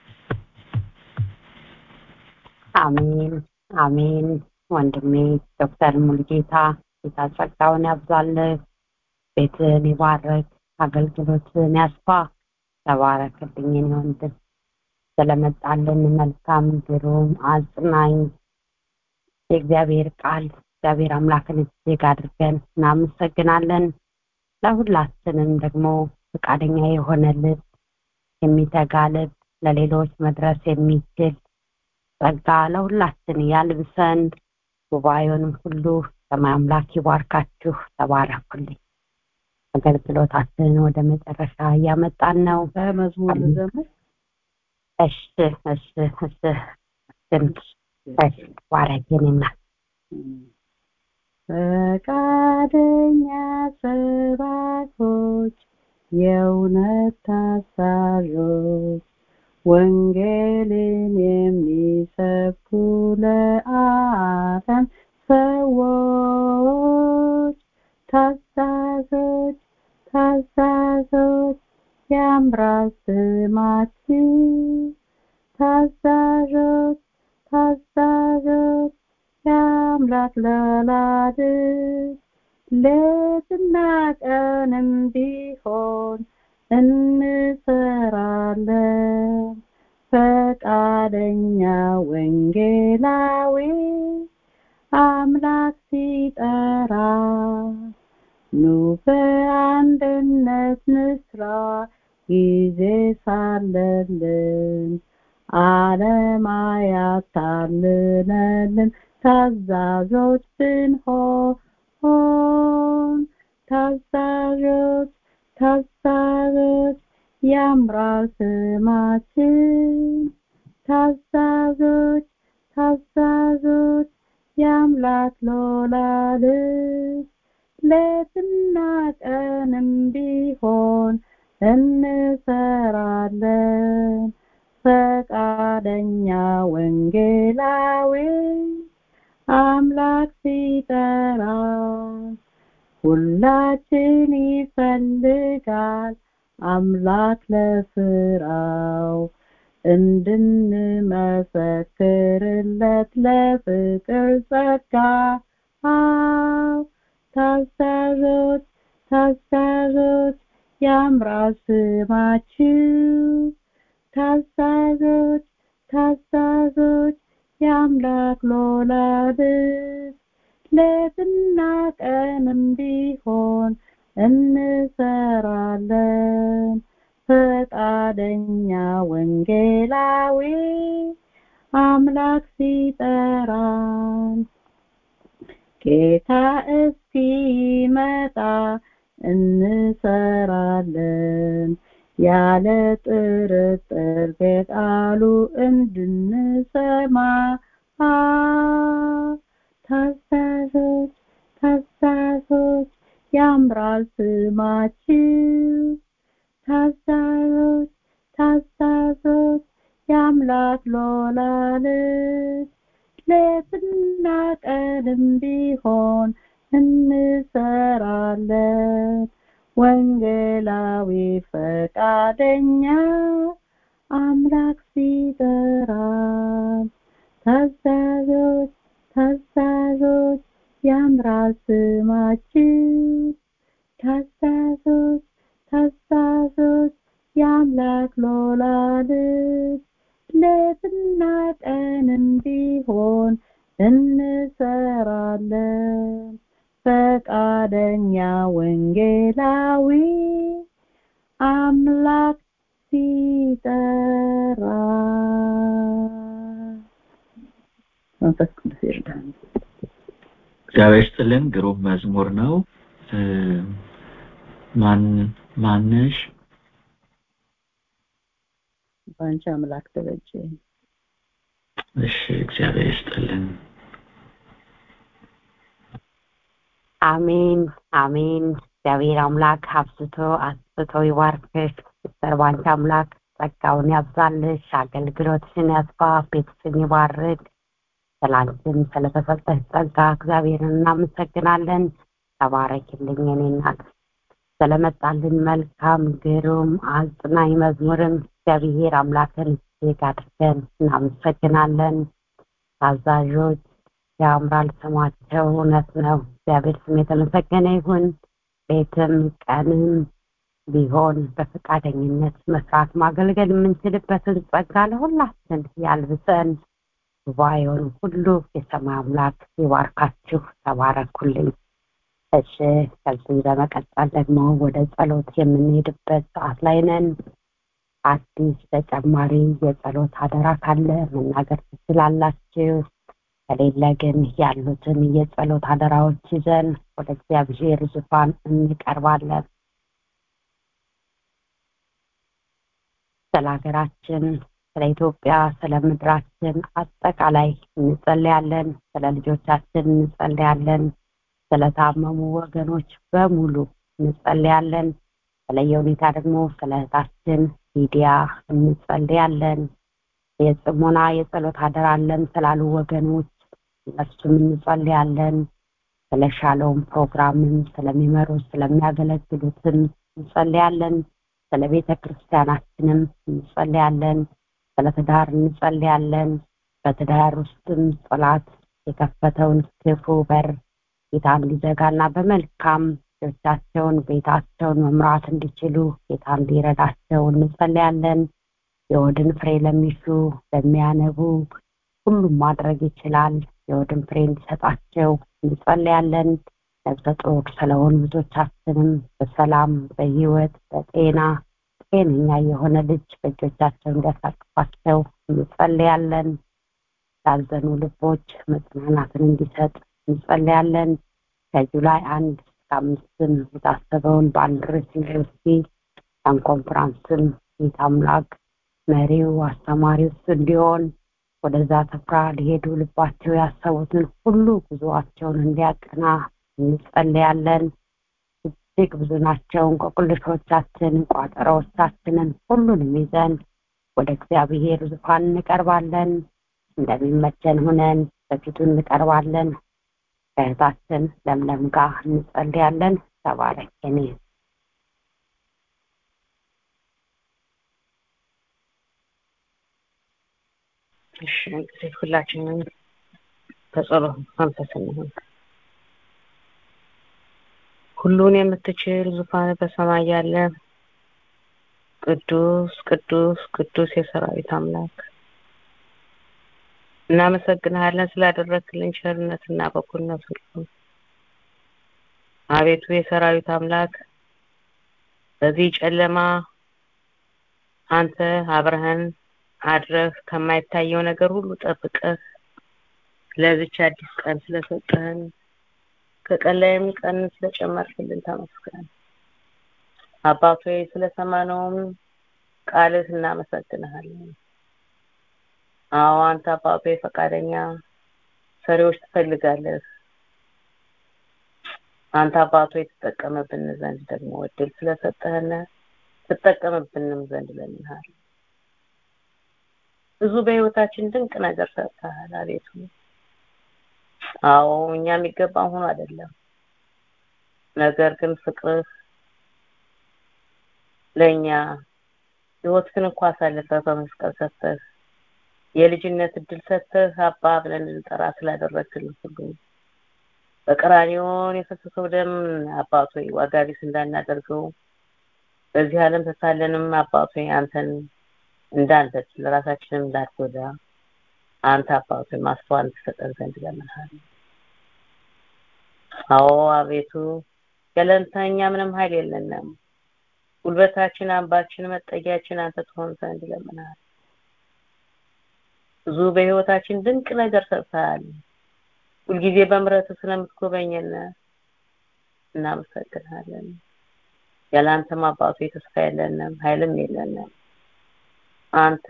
Speaker 1: አሜን አሜን ወንድሜ ዶክተር ሙልጌታ ጌታ ጸጋውን ያብዛልህ ቤትን ይባረክ አገልግሎትን ያስፋ ተባረክልኝ ወንድም ስለመጣልን መልካም ግሩም አጽናኝ የእግዚአብሔር ቃል እግዚአብሔር አምላክን እጅግ አድርገን እናመሰግናለን ለሁላችንም ደግሞ ፈቃደኛ የሆነ ልብ የሚተጋ ልብ ለሌሎች መድረስ የሚችል ጸጋ ለሁላችን ያልብሰን ጉባኤውንም ሁሉ ሰማይ አምላክ ይባርካችሁ ተባረኩልኝ አገልግሎታችንን ወደ መጨረሻ እያመጣን ነው
Speaker 2: በመዝሙር ዘመን
Speaker 1: እሺ እሺ እሺ እሺ ባረኪንና
Speaker 2: ፈቃደኛ ሰባኮች የእውነት ታዛዦች ወንጌልን የሚሰብኩ ለዓለም ሰዎች ታዛዦች ታዛዦች ያምራል ስማችሁ ታዛዦች ታዛዦች የአምላክ ለወላድስ ሌትና ቀንም ቢሆን እንሰራለን ፈቃደኛ ወንጌላዊ አምላክ ሲጠራ ኑ በአንድነት ንስራ ጊዜ ሳለልን ዓለም አያታልለንም ታዛዦች ብንሆን ታዛዦች ታዛዦች ያምራል ስማችን ታዛዦች ታዛዦች የአምላክ ሎላልስ ሌትና ቀንም ቢሆን እንሰራለን ፈቃደኛ ወንጌላዊ አምላክ ሲጠራ ሁላችን ይፈልጋል አምላክ ለስራው እንድንመሰክርለት ለፍቅር ጸጋ ታዛዦች ታዛዦች ያምራል ስማችሁ ታዛዦች ታዛዦች የአምላክ ሎላድስ ሌትና ቀንም ቢሆን እንሰራለን ፈቃደኛ ወንጌላዊ አምላክ ሲጠራን ጌታ እስኪመጣ እንሰራለን ያለ ጥርጥር በቃሉ እንድንሰማ ታዛዦች ታዛዦች ያምራል ስማችሁ ታዛዦች ታዛዦች የአምላክ ሎላልስ ሌትና ቀንም ቢሆን እንሰራለን ወንጌላዊ ፈቃደኛ አምላክ ሲጠራን ታዛዦች ታዛዦች ያምራል ስማችሁ ታዛዦች ታዛዦች የአምላክ ሎላልስ ሌትና ቀንም ቢሆን እንሰራለን ፈቃደኛ ወንጌላዊ አምላክ ሲጠራ መንፈስ ቅዱስ ይርዳን
Speaker 3: እግዚአብሔር ይስጥልን ግሩም መዝሙር ነው ማን ማነሽ
Speaker 2: በአንቺ አምላክ ተበጀ
Speaker 3: እሺ እግዚአብሔር ይስጥልን
Speaker 1: አሜን አሜን እግዚአብሔር አምላክ አብዝቶ አስብቶ ይባርክሽ ሲስተር ባንቺ አምላክ ጸጋውን ያብዛልሽ አገልግሎትሽን ያስፋ ቤትሽን ይባርክ ስላንችን ስለተሰጠሽ ጸጋ እግዚአብሔርን እናመሰግናለን ተባረኪልኝ የኔ እናት ስለመጣልን መልካም ግሩም አጽናኝ መዝሙርም እግዚአብሔር አምላክን እጅግ አድርገን እናመሰግናለን ታዛዦች ያምራል ስማቸው እውነት ነው እግዚአብሔር ስም የተመሰገነ ይሁን ቤትም ቀንም ቢሆን በፈቃደኝነት መስራት ማገልገል የምንችልበትን ጸጋ ለሁላችን ያልብሰን ጉባኤውን ሁሉ የሰማይ አምላክ ይባርካችሁ ተባረኩልኝ እሺ ከዚህ በመቀጠል ደግሞ ወደ ጸሎት የምንሄድበት ሰዓት ላይ ነን አዲስ ተጨማሪ የጸሎት አደራ ካለ መናገር ትችላላችሁ። ከሌለ ግን ያሉትን የጸሎት አደራዎች ይዘን ወደ እግዚአብሔር ዙፋን እንቀርባለን። ስለ ሀገራችን፣ ስለ ኢትዮጵያ፣ ስለ ምድራችን አጠቃላይ እንጸልያለን። ስለ ልጆቻችን እንጸልያለን። ስለታመሙ ወገኖች በሙሉ እንጸልያለን። በተለየ ሁኔታ ደግሞ ስለ እህታችን ሚዲያ እንጸልያለን። የጽሞና የጸሎት አደራ አለን ስላሉ ወገኖች እነሱም እንጸልያለን። ስለ ሻሎም ፕሮግራምም ስለሚመሩ ስለሚያገለግሉትም እንጸልያለን። ስለ ቤተ ክርስቲያናችንም እንጸልያለን። ስለ ትዳር እንጸልያለን። በትዳር ውስጥም ጠላት የከፈተውን ክፉ በር ጌታ እንዲዘጋና በመልካም ልጆቻቸውን ቤታቸውን መምራት እንዲችሉ ጌታ እንዲረዳቸው እንጸልያለን። የወድን ፍሬ ለሚሹ ለሚያነቡ ሁሉም ማድረግ ይችላል። የወድን ፍሬ እንዲሰጣቸው እንጸልያለን። ነፍሰ ጡር ስለሆኑ ልጆቻችንም በሰላም በህይወት በጤና ጤነኛ የሆነ ልጅ በእጆቻቸው እንዲያሳቅፋቸው እንጸልያለን። ላዘኑ ልቦች መጽናናትን እንዲሰጥ እንጸልያለን። ከጁላይ አንድ እስከ አምስትም የታሰበውን በአንድ ርዕስ ዩኒቨርሲቲ ያን ኮንፈራንስም ጌታ አምላክ መሪው አስተማሪው እሱ እንዲሆን ወደዛ ስፍራ ሊሄዱ ልባቸው ያሰቡትን ሁሉ ጉዞአቸውን እንዲያቅና እንጸልያለን። እጅግ ብዙ ናቸው እንቆቅልሾቻችን፣ ቋጠሮዎቻችንን ሁሉንም ይዘን ወደ እግዚአብሔር ዙፋን እንቀርባለን። እንደሚመቸን ሁነን በፊቱ እንቀርባለን። ከእህታችን ለምለም ጋር እንጸልያለን። ተባረክ እኔ
Speaker 4: እሺ እንግዲህ ሁላችንም በጸሎት መንፈስ እንሁን። ሁሉን የምትችል ዙፋን በሰማይ ያለ ቅዱስ ቅዱስ ቅዱስ የሰራዊት አምላክ እናመሰግንሃለን ስላደረግክልን ቸርነትና በጎነት ሁሉ። አቤቱ የሰራዊት አምላክ በዚህ ጨለማ አንተ አብረህን አድረህ ከማይታየው ነገር ሁሉ ጠብቀህ ለዚች አዲስ ቀን ስለሰጠህን ከቀን ላይም ቀን ስለጨመርክልን ተመስገን። አባቶ ስለሰማነውም ቃልህ እናመሰግንሃለን። አዎ አንተ አባቶ ፈቃደኛ ሰሪዎች ትፈልጋለህ። አንተ አባቶ የተጠቀመብን ዘንድ ደግሞ እድል ስለሰጠህን ትጠቀምብንም ዘንድ ለምንሃል። ብዙ በህይወታችን ድንቅ ነገር ሰርተሃል አቤቱ። አዎ እኛ የሚገባን ሆኖ አይደለም፣ ነገር ግን ፍቅርህ ለእኛ ህይወትህን እንኳ አሳልፈህ በመስቀል ሰጥተህ የልጅነት እድል ሰጥተህ አባ ብለን እንጠራ ስላደረግክልን ሁሉ በቀራንዮን የፈሰሰው ደም አባቶ ዋጋ ቢስ እንዳናደርገው በዚህ ዓለም ተሳለንም አባቶ አንተን እንዳንበድል ለራሳችንም እንዳትጎዳ አንተ አባቶ ማስተዋል ትሰጠን ዘንድ ለምንሃል። አዎ አቤቱ ያለንተ እኛ ምንም ኃይል የለንም። ጉልበታችን፣ አምባችን፣ መጠጊያችን አንተ ትሆን ዘንድ ለምንሃል። ብዙ በህይወታችን ድንቅ ነገር ሰርተሃል። ሁልጊዜ በምሕረት ስለምትጎበኘን እናመሰግናለን። ያላንተም አባቶ ተስፋ የለንም፣ ኃይልም የለንም። አንተ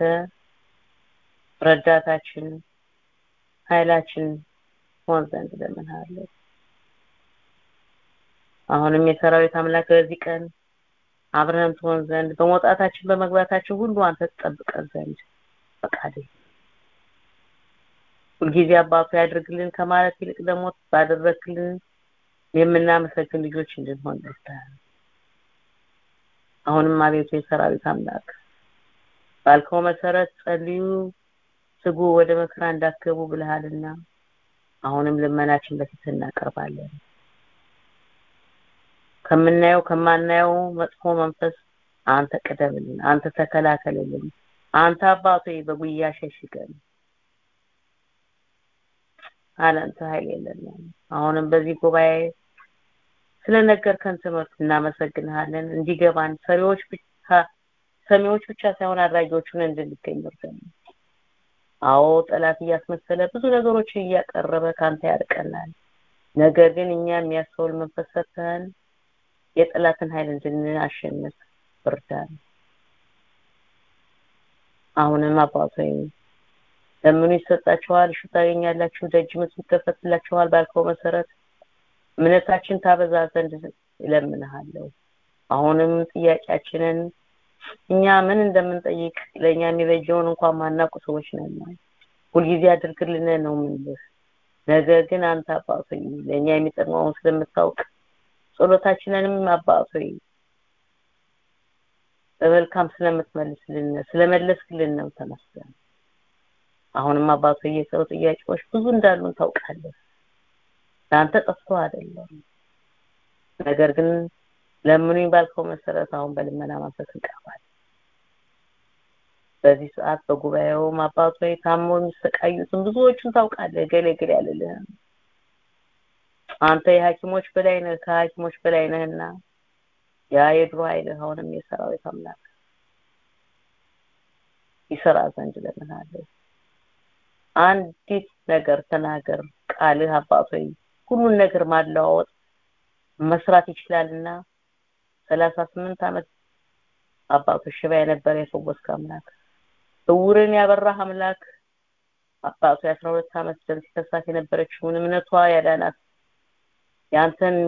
Speaker 4: ረዳታችን ኃይላችን ሆን ዘንድ ለምንሃለን። አሁንም የሰራዊት አምላክ በዚህ ቀን አብረን ትሆን ዘንድ በመውጣታችን በመግባታችን ሁሉ አንተ ትጠብቀን ዘንድ ፈቃድ ሁልጊዜ አባቱ ያድርግልን ከማለት ይልቅ ደግሞ ባደረግልን የምናመሰግን ልጆች እንድንሆን ደርሰሃል። አሁንም አቤቱ የሰራዊት አምላክ ባልከው መሰረት ጸልዩ፣ ስጉ፣ ወደ መከራ እንዳትገቡ ብለሃልና አሁንም ልመናችን በፊት እናቀርባለን። ከምናየው ከማናየው መጥፎ መንፈስ አንተ ቅደምልን፣ አንተ ተከላከልልን፣ አንተ አባቶ በጉያ ሸሽገን። አላንተ ኃይል የለንም። አሁንም በዚህ ጉባኤ ስለነገርከን ትምህርት እናመሰግንሃለን። እንዲገባን ሰሪዎች ብቻ ሰሚዎች ብቻ ሳይሆን አድራጊዎቹን እንድንገኝ እርዳን። አዎ ጠላት እያስመሰለ ብዙ ነገሮችን እያቀረበ ካንተ ያርቀናል። ነገር ግን እኛ የሚያስተውል መንፈስ ሰጥተን የጠላትን ኃይል እንድናሸንፍ እርዳን። አሁንም አባት ሆይ ለምኑ ይሰጣችኋል፣ እሹ ታገኛላችሁ፣ ደጅ ምቱ ይከፈትላችኋል ባልከው መሰረት እምነታችን ታበዛ ዘንድ እለምንሃለሁ። አሁንም ጥያቄያችንን እኛ ምን እንደምንጠይቅ ለእኛ የሚበጀውን እንኳን ማናውቁ ሰዎች ነን። ሁልጊዜ አድርግልን ነው የምንልህ። ነገር ግን አንተ አባት ሆይ ለእኛ የሚጠቅመውን ስለምታውቅ ጸሎታችንንም አባት ሆይ በመልካም ስለምትመልስልን ስለመለስክልን ነው ተመስገን። አሁንም አባት ሆይ የሰው ጥያቄዎች ብዙ እንዳሉን ታውቃለህ። ለአንተ ጠፍቶ አይደለም። ነገር ግን ለምኑኝ ባልከው መሰረት አሁን በልመና መንፈስ እንቀርባለን። በዚህ ሰዓት በጉባኤውም አባት ሆይ ታመው የሚሰቃዩትን ብዙዎቹን ታውቃለህ። ገሌ ገሌ ያልልህም አንተ የሐኪሞች በላይ ነህ፣ ከሐኪሞች በላይ ነህና ያ የድሮ ኃይልህ አሁንም የሰራዊት አምላክ ይሰራ ዘንድ እለምንሃለሁ። አንዲት ነገር ተናገር፣ ቃልህ አባት ሆይ ሁሉን ነገር ማለዋወጥ መስራት ይችላልና ሰላሳ ስምንት ዓመት አባቶች ሽባ የነበረ የፈወስክ አምላክ እውርን ያበራህ አምላክ አባቱ የአስራ ሁለት ዓመት ደም ሲፈሳት የነበረችውን እምነቷ ያዳናት ያንተን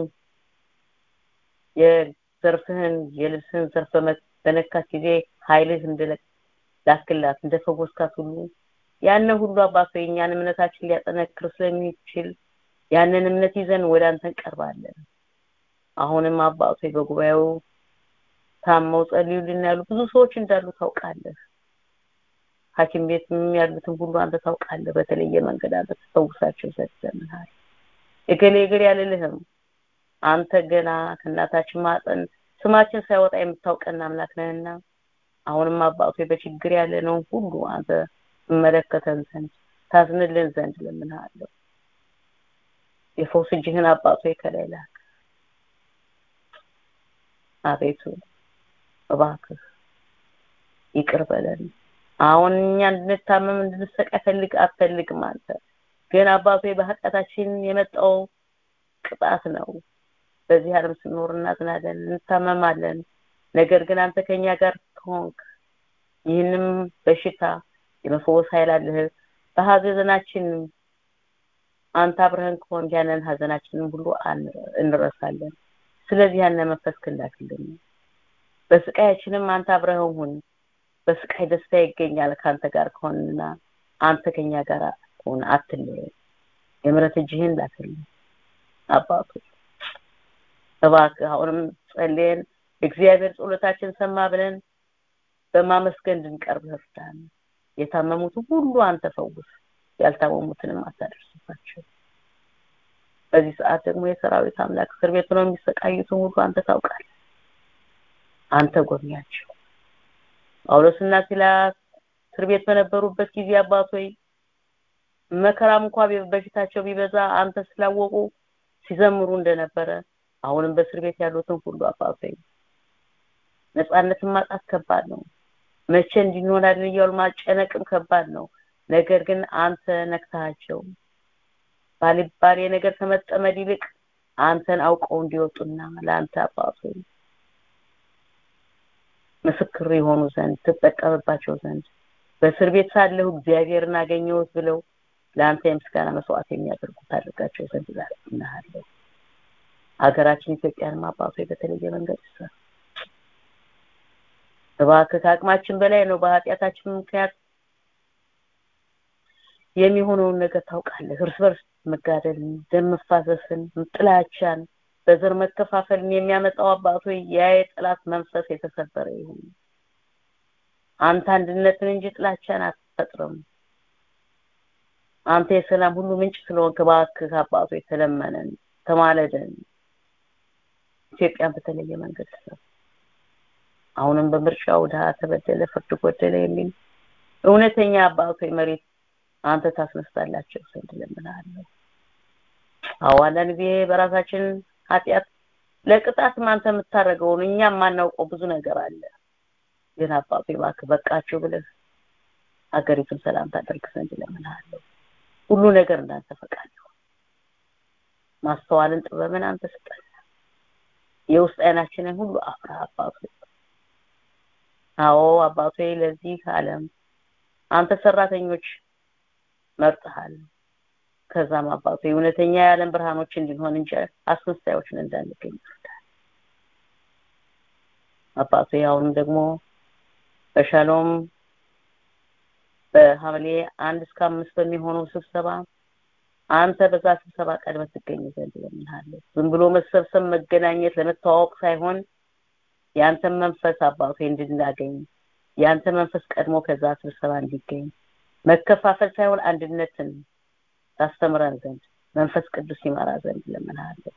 Speaker 4: የዘርፍህን የልብስህን ዘርፍ በነካት ጊዜ ኃይልህ እንደላክላት እንደፈወስካት ሁሉ ያንን ሁሉ አባቶ የእኛን እምነታችን ሊያጠነክር ስለሚችል ያንን እምነት ይዘን ወደ አንተ እንቀርባለን። አሁንም አባቶ በጉባኤው ታመው ጸልዩልን ያሉ ብዙ ሰዎች እንዳሉ ታውቃለህ። ሐኪም ቤትም ያሉትን ሁሉ አንተ ታውቃለህ። በተለየ መንገድ አንተ ትፈውሳቸው ዘንድ ለምንሃል። እገሌ እገሌ ያልልህም አንተ ገና ከእናታችን ማጠን ስማችን ሳይወጣ የምታውቀን አምላክ ነህና አሁንም አባቶ በችግር ያለነውን ሁሉ አንተ ትመለከተን ዘንድ ታዝንልን ዘንድ ለምንሃለሁ። የፈውስ እጅህን አባቶ ከላይ ላክ። አቤቱ እባክህ ይቅር በለን። አሁን እኛ እንድንታመም እንድንሰቃይ ፈልግ አትፈልግም አንተ ግን አባቶ በኃጢአታችን የመጣው ቅጣት ነው። በዚህ ዓለም ስንኖር እናዝናለን፣ እንታመማለን። ነገር ግን አንተ ከኛ ጋር ከሆንክ ይህንም በሽታ የመፈወስ ኃይል አለህ። በሀዘናችን አንተ አብረህን ከሆንክ ያንን ሀዘናችንን ሁሉ እንረሳለን። ስለዚህ ያንን መንፈስ ክላክልን። በስቃያችንም አንተ አብረህን ሁን። በስቃይ ደስታ ይገኛል ከአንተ ጋር ከሆንና አንተ ከኛ ጋር ሁን፣ አትለየን። የምሕረት እጅህን ላክልን አባቱ እባክህ አሁንም ጸልየን እግዚአብሔር ጸሎታችን ሰማ ብለን በማመስገን እንድንቀርብ እርዳን። የታመሙትን ሁሉ አንተ ፈውስ፣ ያልታመሙትንም አታደርስባቸው። በዚህ ሰዓት ደግሞ የሰራዊት አምላክ እስር ቤት ነው የሚሰቃዩትን ሁሉ አንተ ታውቃለህ። አንተ ጎብኛቸው። ጳውሎስና ሲላስ እስር ቤት በነበሩበት ጊዜ አባቶይ መከራም እንኳ በፊታቸው ቢበዛ አንተ ስላወቁ ሲዘምሩ እንደነበረ አሁንም በእስር ቤት ያሉትን ሁሉ አባቶይ ነፃነትን ማጣት ከባድ ነው። መቼ እንዲንሆናለን እያሉ ማጨነቅም ከባድ ነው። ነገር ግን አንተ ነክታቸው ባልባሌ ነገር ከመጠመድ ይልቅ አንተን አውቀው እንዲወጡና ለአንተ አባቱ ምስክር የሆኑ ዘንድ ትጠቀምባቸው ዘንድ በእስር ቤት ሳለሁ እግዚአብሔርን አገኘሁት ብለው ለአንተ የምስጋና መስዋዕት የሚያደርጉት አድርጋቸው ዘንድ እናሃለሁ። ሀገራችን ኢትዮጵያንም አባቶ በተለየ መንገድ ይሰራ። እባክህ ከአቅማችን በላይ ነው። በኃጢአታችን ምክንያት የሚሆነውን ነገር ታውቃለህ። እርስ በርስ መጋደልን፣ ደም መፋሰስን፣ ጥላቻን፣ በዘር መከፋፈልን የሚያመጣው አባቶ ያ የጠላት መንፈስ የተሰበረ ይሁን። አንተ አንድነትን እንጂ ጥላቻን አትፈጥርም። አንተ የሰላም ሁሉ ምንጭ ስለሆንክ እባክህ አባቶ የተለመነን ተማለደን ኢትዮጵያን በተለየ መንገድ ስራ። አሁንም በምርጫው ድሀ ተበደለ፣ ፍርድ ጎደለ የሚል እውነተኛ አባቶ መሬት አንተ ታስነሳላቸው ዘንድ እለምንሃለሁ። አዎ አንዳንድ ጊዜ በራሳችን ኃጢአት ለቅጣትም አንተ የምታደርገውን እኛ የማናውቀው ብዙ ነገር አለ። ግን አባቴ እባክህ በቃችሁ ብለህ ሀገሪቱን ሰላም ታደርግ ዘንድ እለምንሃለሁ። ሁሉ ነገር እንዳንተ ፈቃድ ይሁን። ማስተዋልን ጥበብን አንተ ስጠን። የውስጥ አይናችንን ሁሉ አፍራ አባቱ አዎ አባቶ ለዚህ ዓለም አንተ ሰራተኞች መርጠሃል። ከዛም አባቶ እውነተኛ የዓለም ብርሃኖች እንድንሆን እንጂ አስመሳዮችን እንዳንገኝ ይርዳል። አባቶ አሁንም ደግሞ በሻሎም በሐምሌ አንድ እስከ አምስት በሚሆነው ስብሰባ አንተ በዛ ስብሰባ ቀድመህ ትገኝ ዘንድ እለምንሃለሁ። ዝም ብሎ መሰብሰብ መገናኘት ለመተዋወቅ ሳይሆን ያንተን መንፈስ አባቶ እንድናገኝ ያንተ መንፈስ ቀድሞ ከዛ ስብሰባ እንዲገኝ መከፋፈል ሳይሆን አንድነትን ታስተምረን ዘንድ መንፈስ ቅዱስ ይመራ ዘንድ እለምንሃለሁ።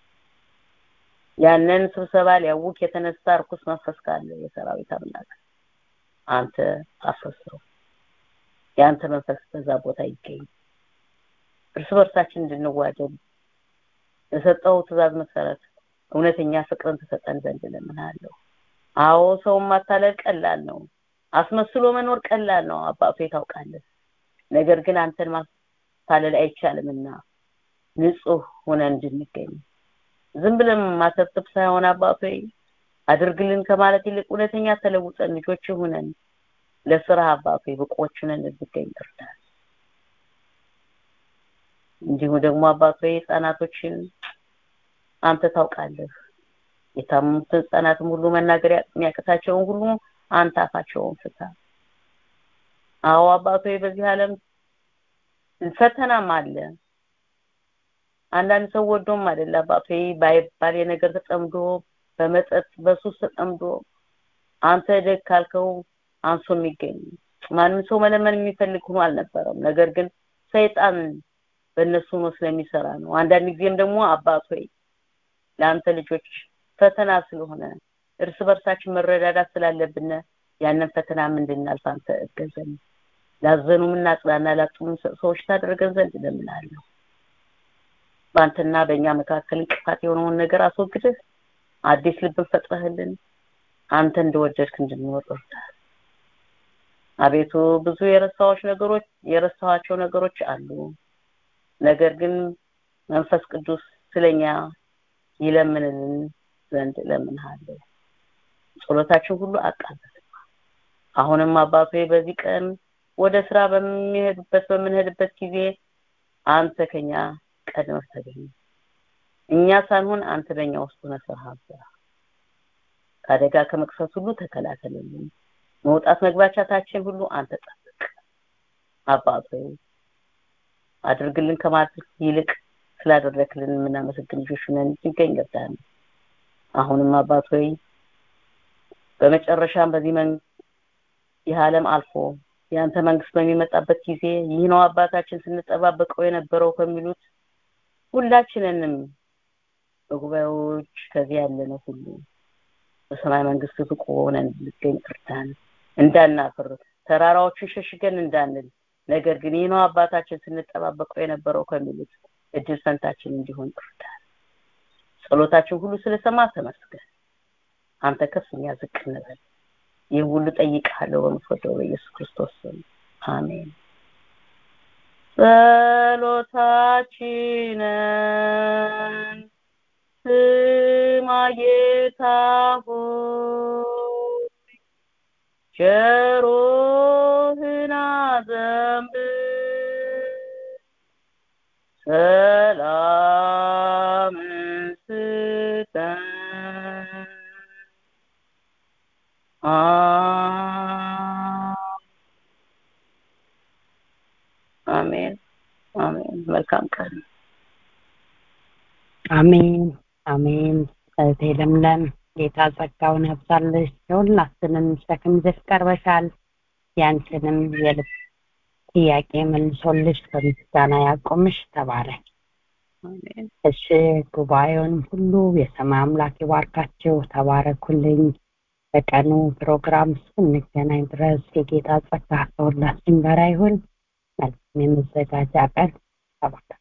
Speaker 4: ያንን ስብሰባ ሊያውክ የተነሳ እርኩስ መንፈስ ካለ የሰራዊት አምላክ አንተ አፍርሰው። የአንተ መንፈስ በዛ ቦታ ይገኝ። እርስ በርሳችን እንድንዋደድ የሰጠው ትእዛዝ መሰረት እውነተኛ ፍቅርን ተሰጠን ዘንድ እለምንሃለሁ። አዎ ሰውን ማታለል ቀላል ነው። አስመስሎ መኖር ቀላል ነው። አባቶ ታውቃለህ። ነገር ግን አንተን ማታለል አይቻልምና ንጹህ ሆነን እንድንገኝ ዝም ብለን ማሰብሰብ ሳይሆን አባቶ አድርግልን ከማለት ይልቅ እውነተኛ ተለውጠን ልጆች ሆነን ለስራ አባቶ ብቆች ሆነን እንድንገኝ እርዳን። እንዲሁ ደግሞ አባቶ ህጻናቶችን አንተ ታውቃለህ። የታመሙትን ህጻናትም ሁሉ መናገር የሚያቅታቸውን ሁሉ አንተ አፋቸውን ፍታ። አዎ አባቶ በዚህ ዓለም ፈተናም አለ። አንዳንድ ሰው ወዶም አይደለ አባቶ ባይባል የነገር ተጠምዶ በመጠጥ በሱስ ተጠምዶ አንተ ደግ ካልከው አንሶ የሚገኝ ማንም ሰው መለመን የሚፈልግ ሆኖ አልነበረም። ነገር ግን ሰይጣን በእነሱ ነው ስለሚሰራ ነው። አንዳንድ ጊዜም ደግሞ አባት ሆይ ለአንተ ልጆች ፈተና ስለሆነ እርስ በርሳችን መረዳዳት ስላለብን ያንን ፈተናም እንድናልፍ አንተ እገዘን። ላዘኑም እናጽናና፣ ላጡም ሰዎች ታደርገን ዘንድ እለምናለሁ። በአንተና በእኛ መካከል እንቅፋት የሆነውን ነገር አስወግደህ አዲስ ልብን ፈጥረህልን አንተ እንደወደድክ እንድንኖር እርዳን። አቤቱ ብዙ የረሳዎች ነገሮች የረሳኋቸው ነገሮች አሉ። ነገር ግን መንፈስ ቅዱስ ስለኛ ይለምንልን ዘንድ እለምንሃለሁ። ጸሎታችን ሁሉ አቃበት። አሁንም አባቶ በዚህ ቀን ወደ ስራ በሚሄዱበት በምንሄድበት ጊዜ አንተ ከኛ ቀድመህ ተገኝ። እኛ ሳንሆን አንተ በእኛ ውስጥ ሆነህ ስራህን ስራ። ከአደጋ ከመቅሰፍ ሁሉ ተከላከልልን። መውጣት መግባቻታችን ሁሉ አንተ ጠብቅ። አባቶ አድርግልን ከማድረግ ይልቅ ስላደረክልን የምናመሰግን ልጆች ነን እንገኝ ገብታል። አሁንም አባት ሆይ በመጨረሻም በዚህ መን ይህ ዓለም አልፎ የአንተ መንግስት በሚመጣበት ጊዜ ይህ ነው አባታችን ስንጠባበቀው የነበረው ከሚሉት ሁላችንንም በጉባኤዎች ከዚህ ያለነው ሁሉ በሰማይ መንግስት ብቁ ሆነን እንድንገኝ እርዳን። እንዳናፍር ተራራዎችን ሸሽገን እንዳንል ነገር ግን ይህ ነው አባታችን ስንጠባበቀው የነበረው ከሚሉት እድል ፈንታችን እንዲሆን እርዳን። ጸሎታችን ሁሉ ስለሰማ ተመስገን። አንተ ከፍ እኛ ዝቅ እንበል። ይህ ሁሉ ጠይቃለሁ በምትወደው በኢየሱስ ክርስቶስ ስም አሜን። ጸሎታችንን ስማ ጌታ ሆይ ጆሮህን አዘንብል ሰላምን ስጠን አሜን አሜን መልካም ቀን
Speaker 1: አሜን አሜን እህቴ ለምለም ጌታ ጸጋውን ያብዛልሽ የሁላችንም ሸክም ይዘሽ ቀርበሻል ያንቺንም የልብ ጥያቄ መልሶልሽ በምስጋና ያቆምሽ ተባረክ
Speaker 4: አሜን
Speaker 1: እሺ ጉባኤውን ሁሉ የሰማይ አምላክ ይባርካችሁ ተባረኩልኝ በቀኑ ፕሮግራም እስክንገናኝ ድረስ የጌታ ጸጋ ከሁላችን ጋር ይሁን መልካም የመዘጋጃ ቀን ተባረክ